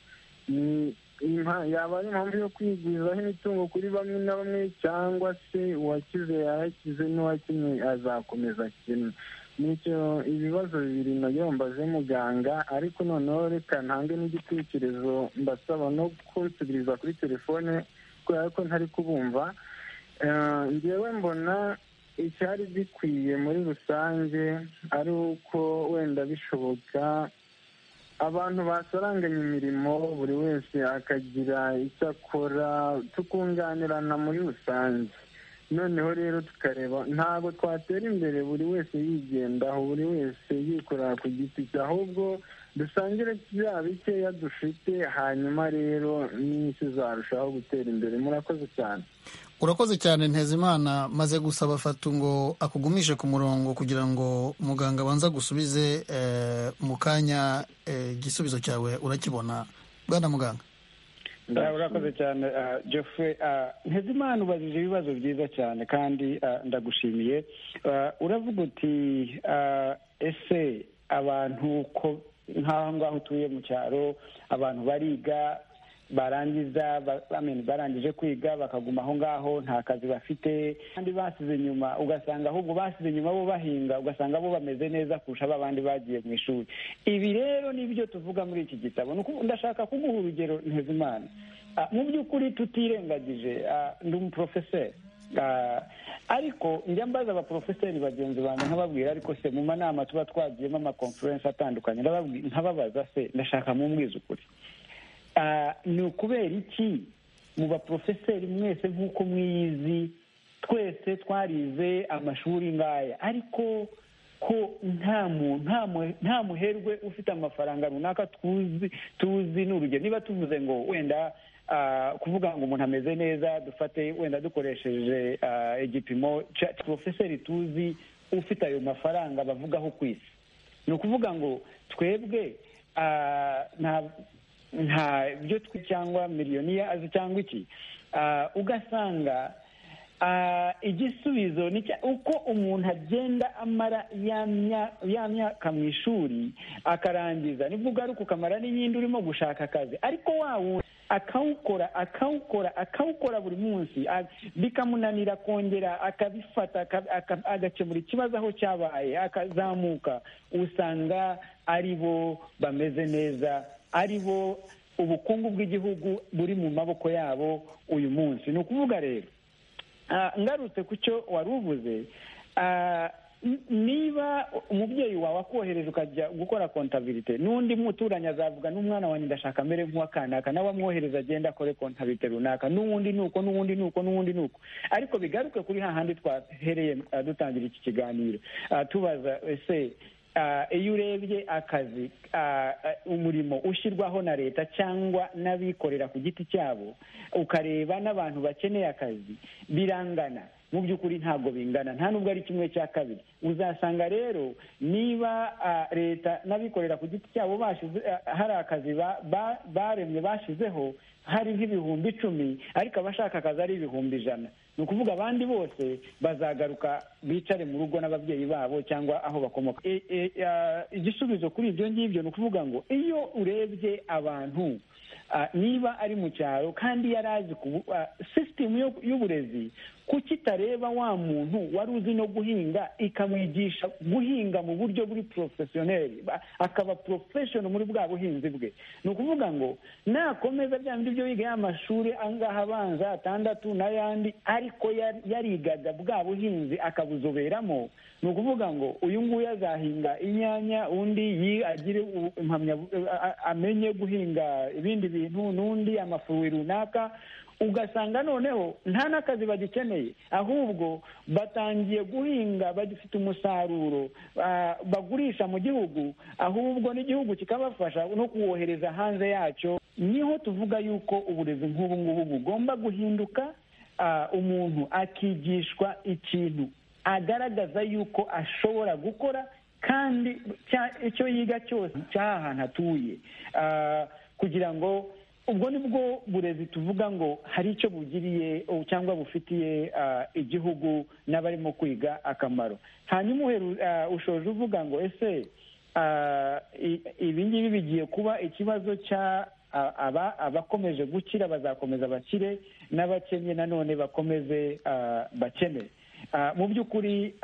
yaba ari impamvu yo kwigwizaho imitungo kuri bamwe na bamwe cyangwa se uwakize yayakize n'uwakinnye azakomeza akene nicyo ibibazo bibiri nabyo mbaze muganga ariko noneho reka ntange n'igitekerezo mbasaba no kunsubiriza kuri telefone kubera ko ntari kubumva ngewe mbona icyari gikwiye muri rusange ari uko wenda bishoboka abantu basaranganya imirimo buri wese akagira icyo akora tukunganirana muri rusange noneho rero tukareba ntabwo twatera imbere buri wese yigendaho buri wese yikorera ku giti cye ahubwo dusangire bya bikeya dufite hanyuma rero n'isi zarushaho gutera imbere murakoze cyane urakoze cyane ntezimana maze gusaba fatu ngo akugumishe ku murongo kugira ngo muganga abanza gusubize mu kanya igisubizo cyawe urakibona bwana muganga urakoze cyane jeffrey ntezimana ubajije ibibazo byiza cyane kandi ndagushimiye uravuga uti ese abantu ko nk'aho ngaho utuye mu cyaro abantu bariga barangiza barangije kwiga bakaguma aho ngaho nta kazi bafite kandi basize inyuma ugasanga ahubwo basize inyuma bo bahinga ugasanga bo bameze neza kurusha babandi bagiye mu ishuri ibi rero nibyo tuvuga muri iki gitabo ndashaka kuguha urugero ntezimana mu by'ukuri tutirengagije ndi umuporofeseri ariko njya mbaza abaporofeseri bagenzi banjye nkababwira ariko se mu manama tuba twagiyemo amakonferensi atandukanye nkababaza se ndashaka mumbwiza ukuri ni ukubera iki mu baporofeseri mwese nk'uko mwiyizi twese twarize amashuri ngaya ariko ko nta muntu nta muherwe ufite amafaranga runaka tuzi tuzi ni urugero niba tuvuze ngo wenda kuvuga ngo umuntu ameze neza dufate wenda dukoresheje igipimo cya porofeseri tuzi ufite ayo mafaranga bavugaho ku isi ni ukuvuga ngo twebwe nta byo twe cyangwa miliyoniya azi cyangwa iki ugasanga igisubizo ni uko umuntu agenda amara ya myaka mu ishuri akarangiza nibwo ugaruka ukamara n'iyindi urimo gushaka akazi ariko wawe akawukora akawukora akawukora buri munsi bikamunanira kongera akabifata agakemura ikibazo aho cyabaye akazamuka usanga ari bo bameze neza ari bo ubukungu bw'igihugu buri mu maboko yabo uyu munsi ni ukuvuga rero ngarutse ku cyo wari uvuze niba umubyeyi wawe akohereje ukajya gukora kontabirite n'undi muturanye azavuga n'umwana wanjye ndashaka amere nk'uwakanaka nawe amwohereza agenda akore kontabirite runaka n'uwundi ni uko n'uwundi ni uko n'uwundi ni uko ariko bigaruke kuri hahandi twahereye dutangira iki kiganiro tubaza ese iyo urebye akazi umurimo ushyirwaho na leta cyangwa n'abikorera ku giti cyabo ukareba n'abantu bakeneye akazi birangana mu by'ukuri ntabwo bingana nta nubwo ari kimwe cya kabiri uzasanga rero niba leta n'abikorera ku giti cyabo bashyize hari akazi baremye bashyizeho hari nk'ibihumbi icumi ariko abashaka akazi ari ibihumbi ijana ni ukuvuga abandi bose bazagaruka bicare mu rugo n'ababyeyi babo cyangwa aho bakomoka igisubizo kuri ibyo ngibyo ni ukuvuga ngo iyo urebye abantu niba ari mu cyaro kandi yari azi sisitemu y'uburezi kuki itareba wa muntu wari uzi no guhinga ikamwigisha guhinga mu buryo buri porofesiyoneri akaba porofeshono muri bwa buhinzi bwe ni ukuvuga ngo nakomeza bya bindi byo yiga y'amashuri angaha abanza atandatu n'ayandi ariko yarigaga bwa buhinzi akabuzoberamo ni ukuvuga ngo uyu nguyu azahinga inyanya undi agire amenye guhinga ibindi bintu n'undi amafuwi runaka ugasanga noneho nta n'akazi bagikeneye ahubwo batangiye guhinga bagifite umusaruro bagurisha mu gihugu ahubwo n'igihugu kikabafasha no kuwohereza hanze yacyo niho tuvuga yuko uburezi nk'ubu ngubu bugomba guhinduka umuntu akigishwa ikintu agaragaza yuko ashobora gukora kandi icyo yiga cyose cy'ahantu atuye kugira ngo ubwo ni bwo burezi tuvuga ngo hari icyo bugiriye cyangwa bufitiye igihugu n'abarimo kwiga akamaro hanyuma ushoje uvuga ngo ese ibi ngibi bigiye kuba ikibazo cya abakomeje gukira bazakomeza bakire n'abakennye nanone bakomeze bakene mu by'ukuri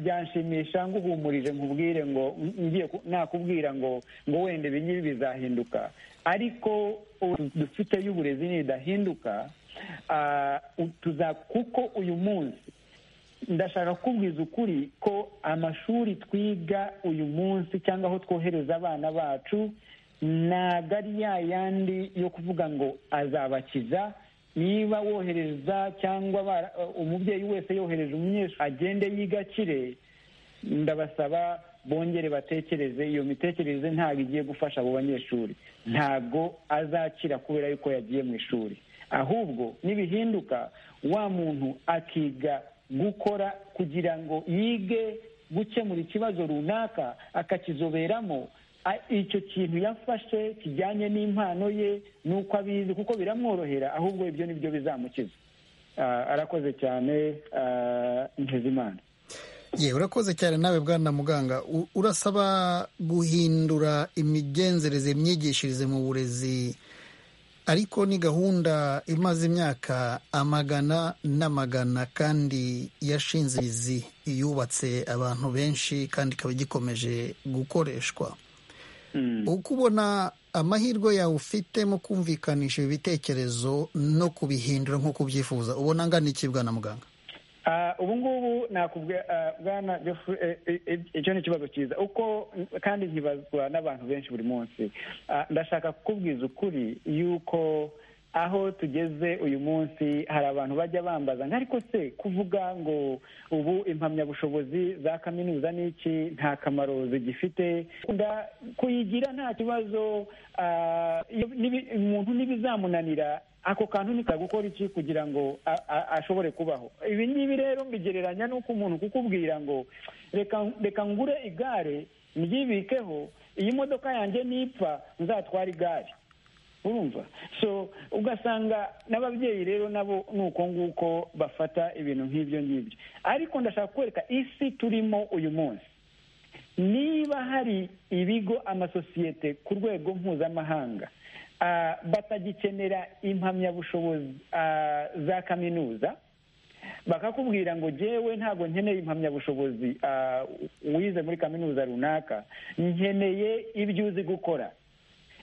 byanshimisha nguhumurije nkubwire ngo ngiye nakubwira ngo ngo wenda ibi ngibi bizahinduka ariko dufite y'uburezi nidahinduka kuko uyu munsi ndashaka kubwiza ukuri ko amashuri twiga uyu munsi cyangwa aho twohereza abana bacu ntabwo ari ya yandi yo kuvuga ngo azabakiza niba wohereza cyangwa umubyeyi wese yohereje umunyeshuri agende yigakire ndabasaba bongere batekereze iyo mitekerereze ntabwo igiye gufasha abo banyeshuri ntabwo azakira kubera yuko yagiye mu ishuri ahubwo nibihinduka wa muntu akiga gukora kugira ngo yige gukemura ikibazo runaka akakizoberamo icyo kintu yafashe kijyanye n'impano ye n'uko abizi kuko biramworohera ahubwo ibyo ni byo bizamukiza arakoze cyane ntizimana yewe urakoze cyane nawe bwana muganga urasaba guhindura imigenzereze imyigishirize mu burezi ariko ni gahunda imaze imyaka amagana n'amagana kandi yashinze imizi yubatse abantu benshi kandi ikaba igikomeje gukoreshwa uko ubona amahirwe yawe ufite mu kumvikanisha ibi bitekerezo no kubihindura nk'uko ubyifuza ubona angana iki bwana muganga ubu ngubu nakubwira bwana icyo ni ikibazo cyiza uko kandi nkibazwa n'abantu benshi buri munsi ndashaka kukubwiza ukuri yuko aho tugeze uyu munsi hari abantu bajya bambaza ngo ariko se kuvuga ngo ubu impamyabushobozi za kaminuza ni iki nta kamaro zigifite kuyigira nta kibazo umuntu ntibizamunanira ako kantu nikaza gukora iki kugira ngo ashobore kubaho ibi ngibi rero mbigereranya n'uko umuntu kukubwira ngo reka ngure igare ryibikeho iyi modoka yanjye nipfa nzatwara igare urumva so ugasanga n'ababyeyi rero nabo ni uko nguko bafata ibintu nk'ibyo ngibyo ariko ndashaka kwereka isi turimo uyu munsi niba hari ibigo amasosiyete ku rwego mpuzamahanga batagikenera impamyabushobozi za kaminuza bakakubwira ngo jyewe ntabwo nkeneye impamyabushobozi wize muri kaminuza runaka nkeneye ibyo uzi gukora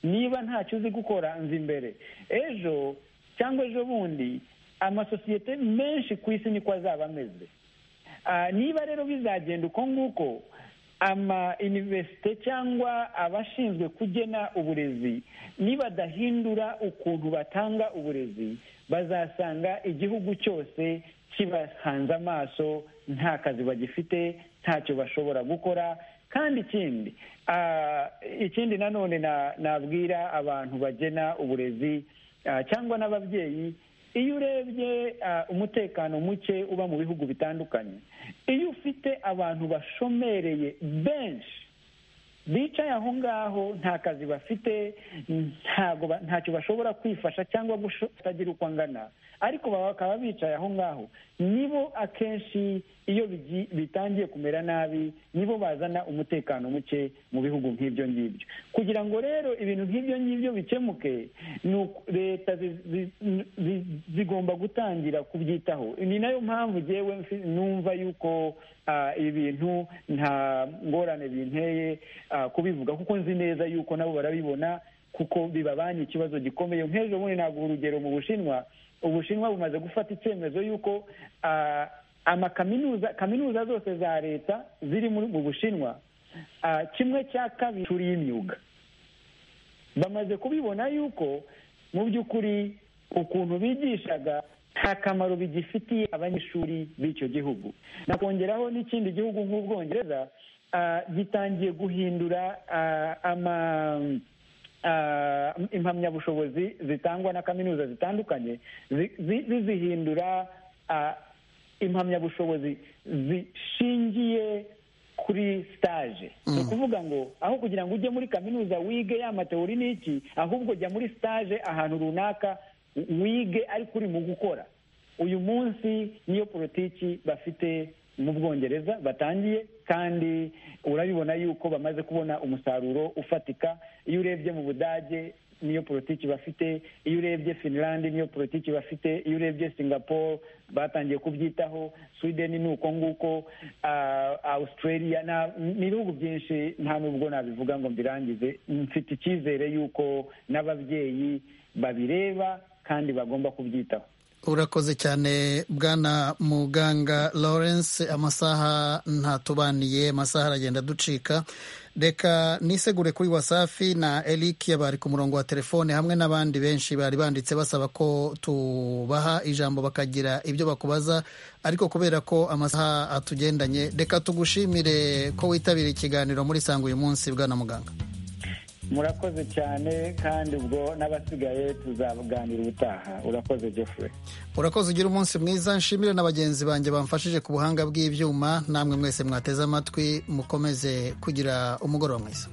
niba ntacyo uzi gukora nzi imbere ejo cyangwa ejo bundi amasosiyete menshi ku isi niko azaba ameze niba rero bizagenda uko nguko ama iniverisite cyangwa abashinzwe kugena uburezi nibadahindura ukuntu batanga uburezi bazasanga igihugu cyose kibahanze amaso nta kazi bagifite ntacyo bashobora gukora kandi ikindi ikindi nanone nabwira abantu bagena uburezi cyangwa n'ababyeyi iyo urebye umutekano muke uba mu bihugu bitandukanye iyo ufite abantu bashomereye benshi bicaye aho ngaho nta kazi bafite ntacyo bashobora kwifasha cyangwa kutagira uko angana ariko bakaba bicaye aho ngaho nibo akenshi iyo bitangiye kumera nabi nibo bazana umutekano muke mu bihugu nk'ibyo ngibyo kugira ngo rero ibintu nk'ibyo ngibyo bikemuke leta zigomba gutangira kubyitaho ni nayo mpamvu ngewe numva yuko ibi bintu nta ngorane binteye kubivuga kuko nzi neza yuko nabo barabibona kuko bibabanye ikibazo gikomeye nk'ejo bundi ntabwo urugero mu bushinwa ubushinwa bumaze gufata icyemezo y'uko amakaminuza kaminuza zose za leta ziri mu bushinwa kimwe cya kabiri ishuri y'imyuga bamaze kubibona yuko mu by'ukuri ukuntu bigishaga nta kamaro bigifitiye abanyeshuri b'icyo gihugu nakongeraho n'ikindi gihugu nk'ubwongereza gitangiye guhindura ama impamyabushobozi zitangwa na kaminuza zitandukanye zizihindura impamyabushobozi zishingiye kuri sitaje ni ukuvuga ngo aho kugira ngo ujye muri kaminuza wige ya matewuri n'iki ahubwo jya muri sitaje ahantu runaka wige ariko uri mu gukora uyu munsi niyo politiki bafite mu bwongereza batangiye kandi urabibona yuko bamaze kubona umusaruro ufatika iyo urebye mu budage niyo politiki bafite iyo urebye finland niyo politiki bafite iyo urebye singapore batangiye kubyitaho sweden ni uko nguko australia ni ibihugu byinshi nta nubwo nabivuga ngo mbirangize mfite icyizere yuko n'ababyeyi babireba kandi bagomba kubyitaho urakoze cyane bwana muganga lawrence amasaha ntatubaniye amasaha aragenda ducika reka nisegure kuri wasafi na eric bari ku murongo wa telefone hamwe n'abandi benshi bari banditse basaba ko tubaha ijambo bakagira ibyo bakubaza ariko kubera ko amasaha atugendanye reka tugushimire ko witabira ikiganiro muri sanga uyu munsi bwana muganga murakoze cyane kandi ubwo n'abasigaye tuzaganira ubutaha urakoze Jeffrey urakoze ugira umunsi mwiza nshimire na bagenzi banjye bamfashije ku buhanga bw'ibyuma namwe mwese mwateze amatwi mukomeze kugira umugoroba mwiza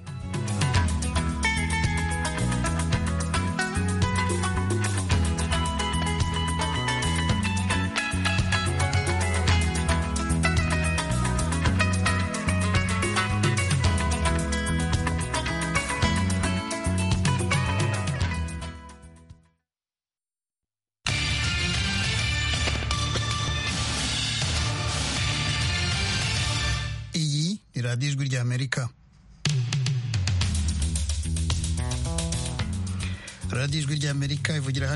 amerika radiyo ijwi ry'amerika ivugira hano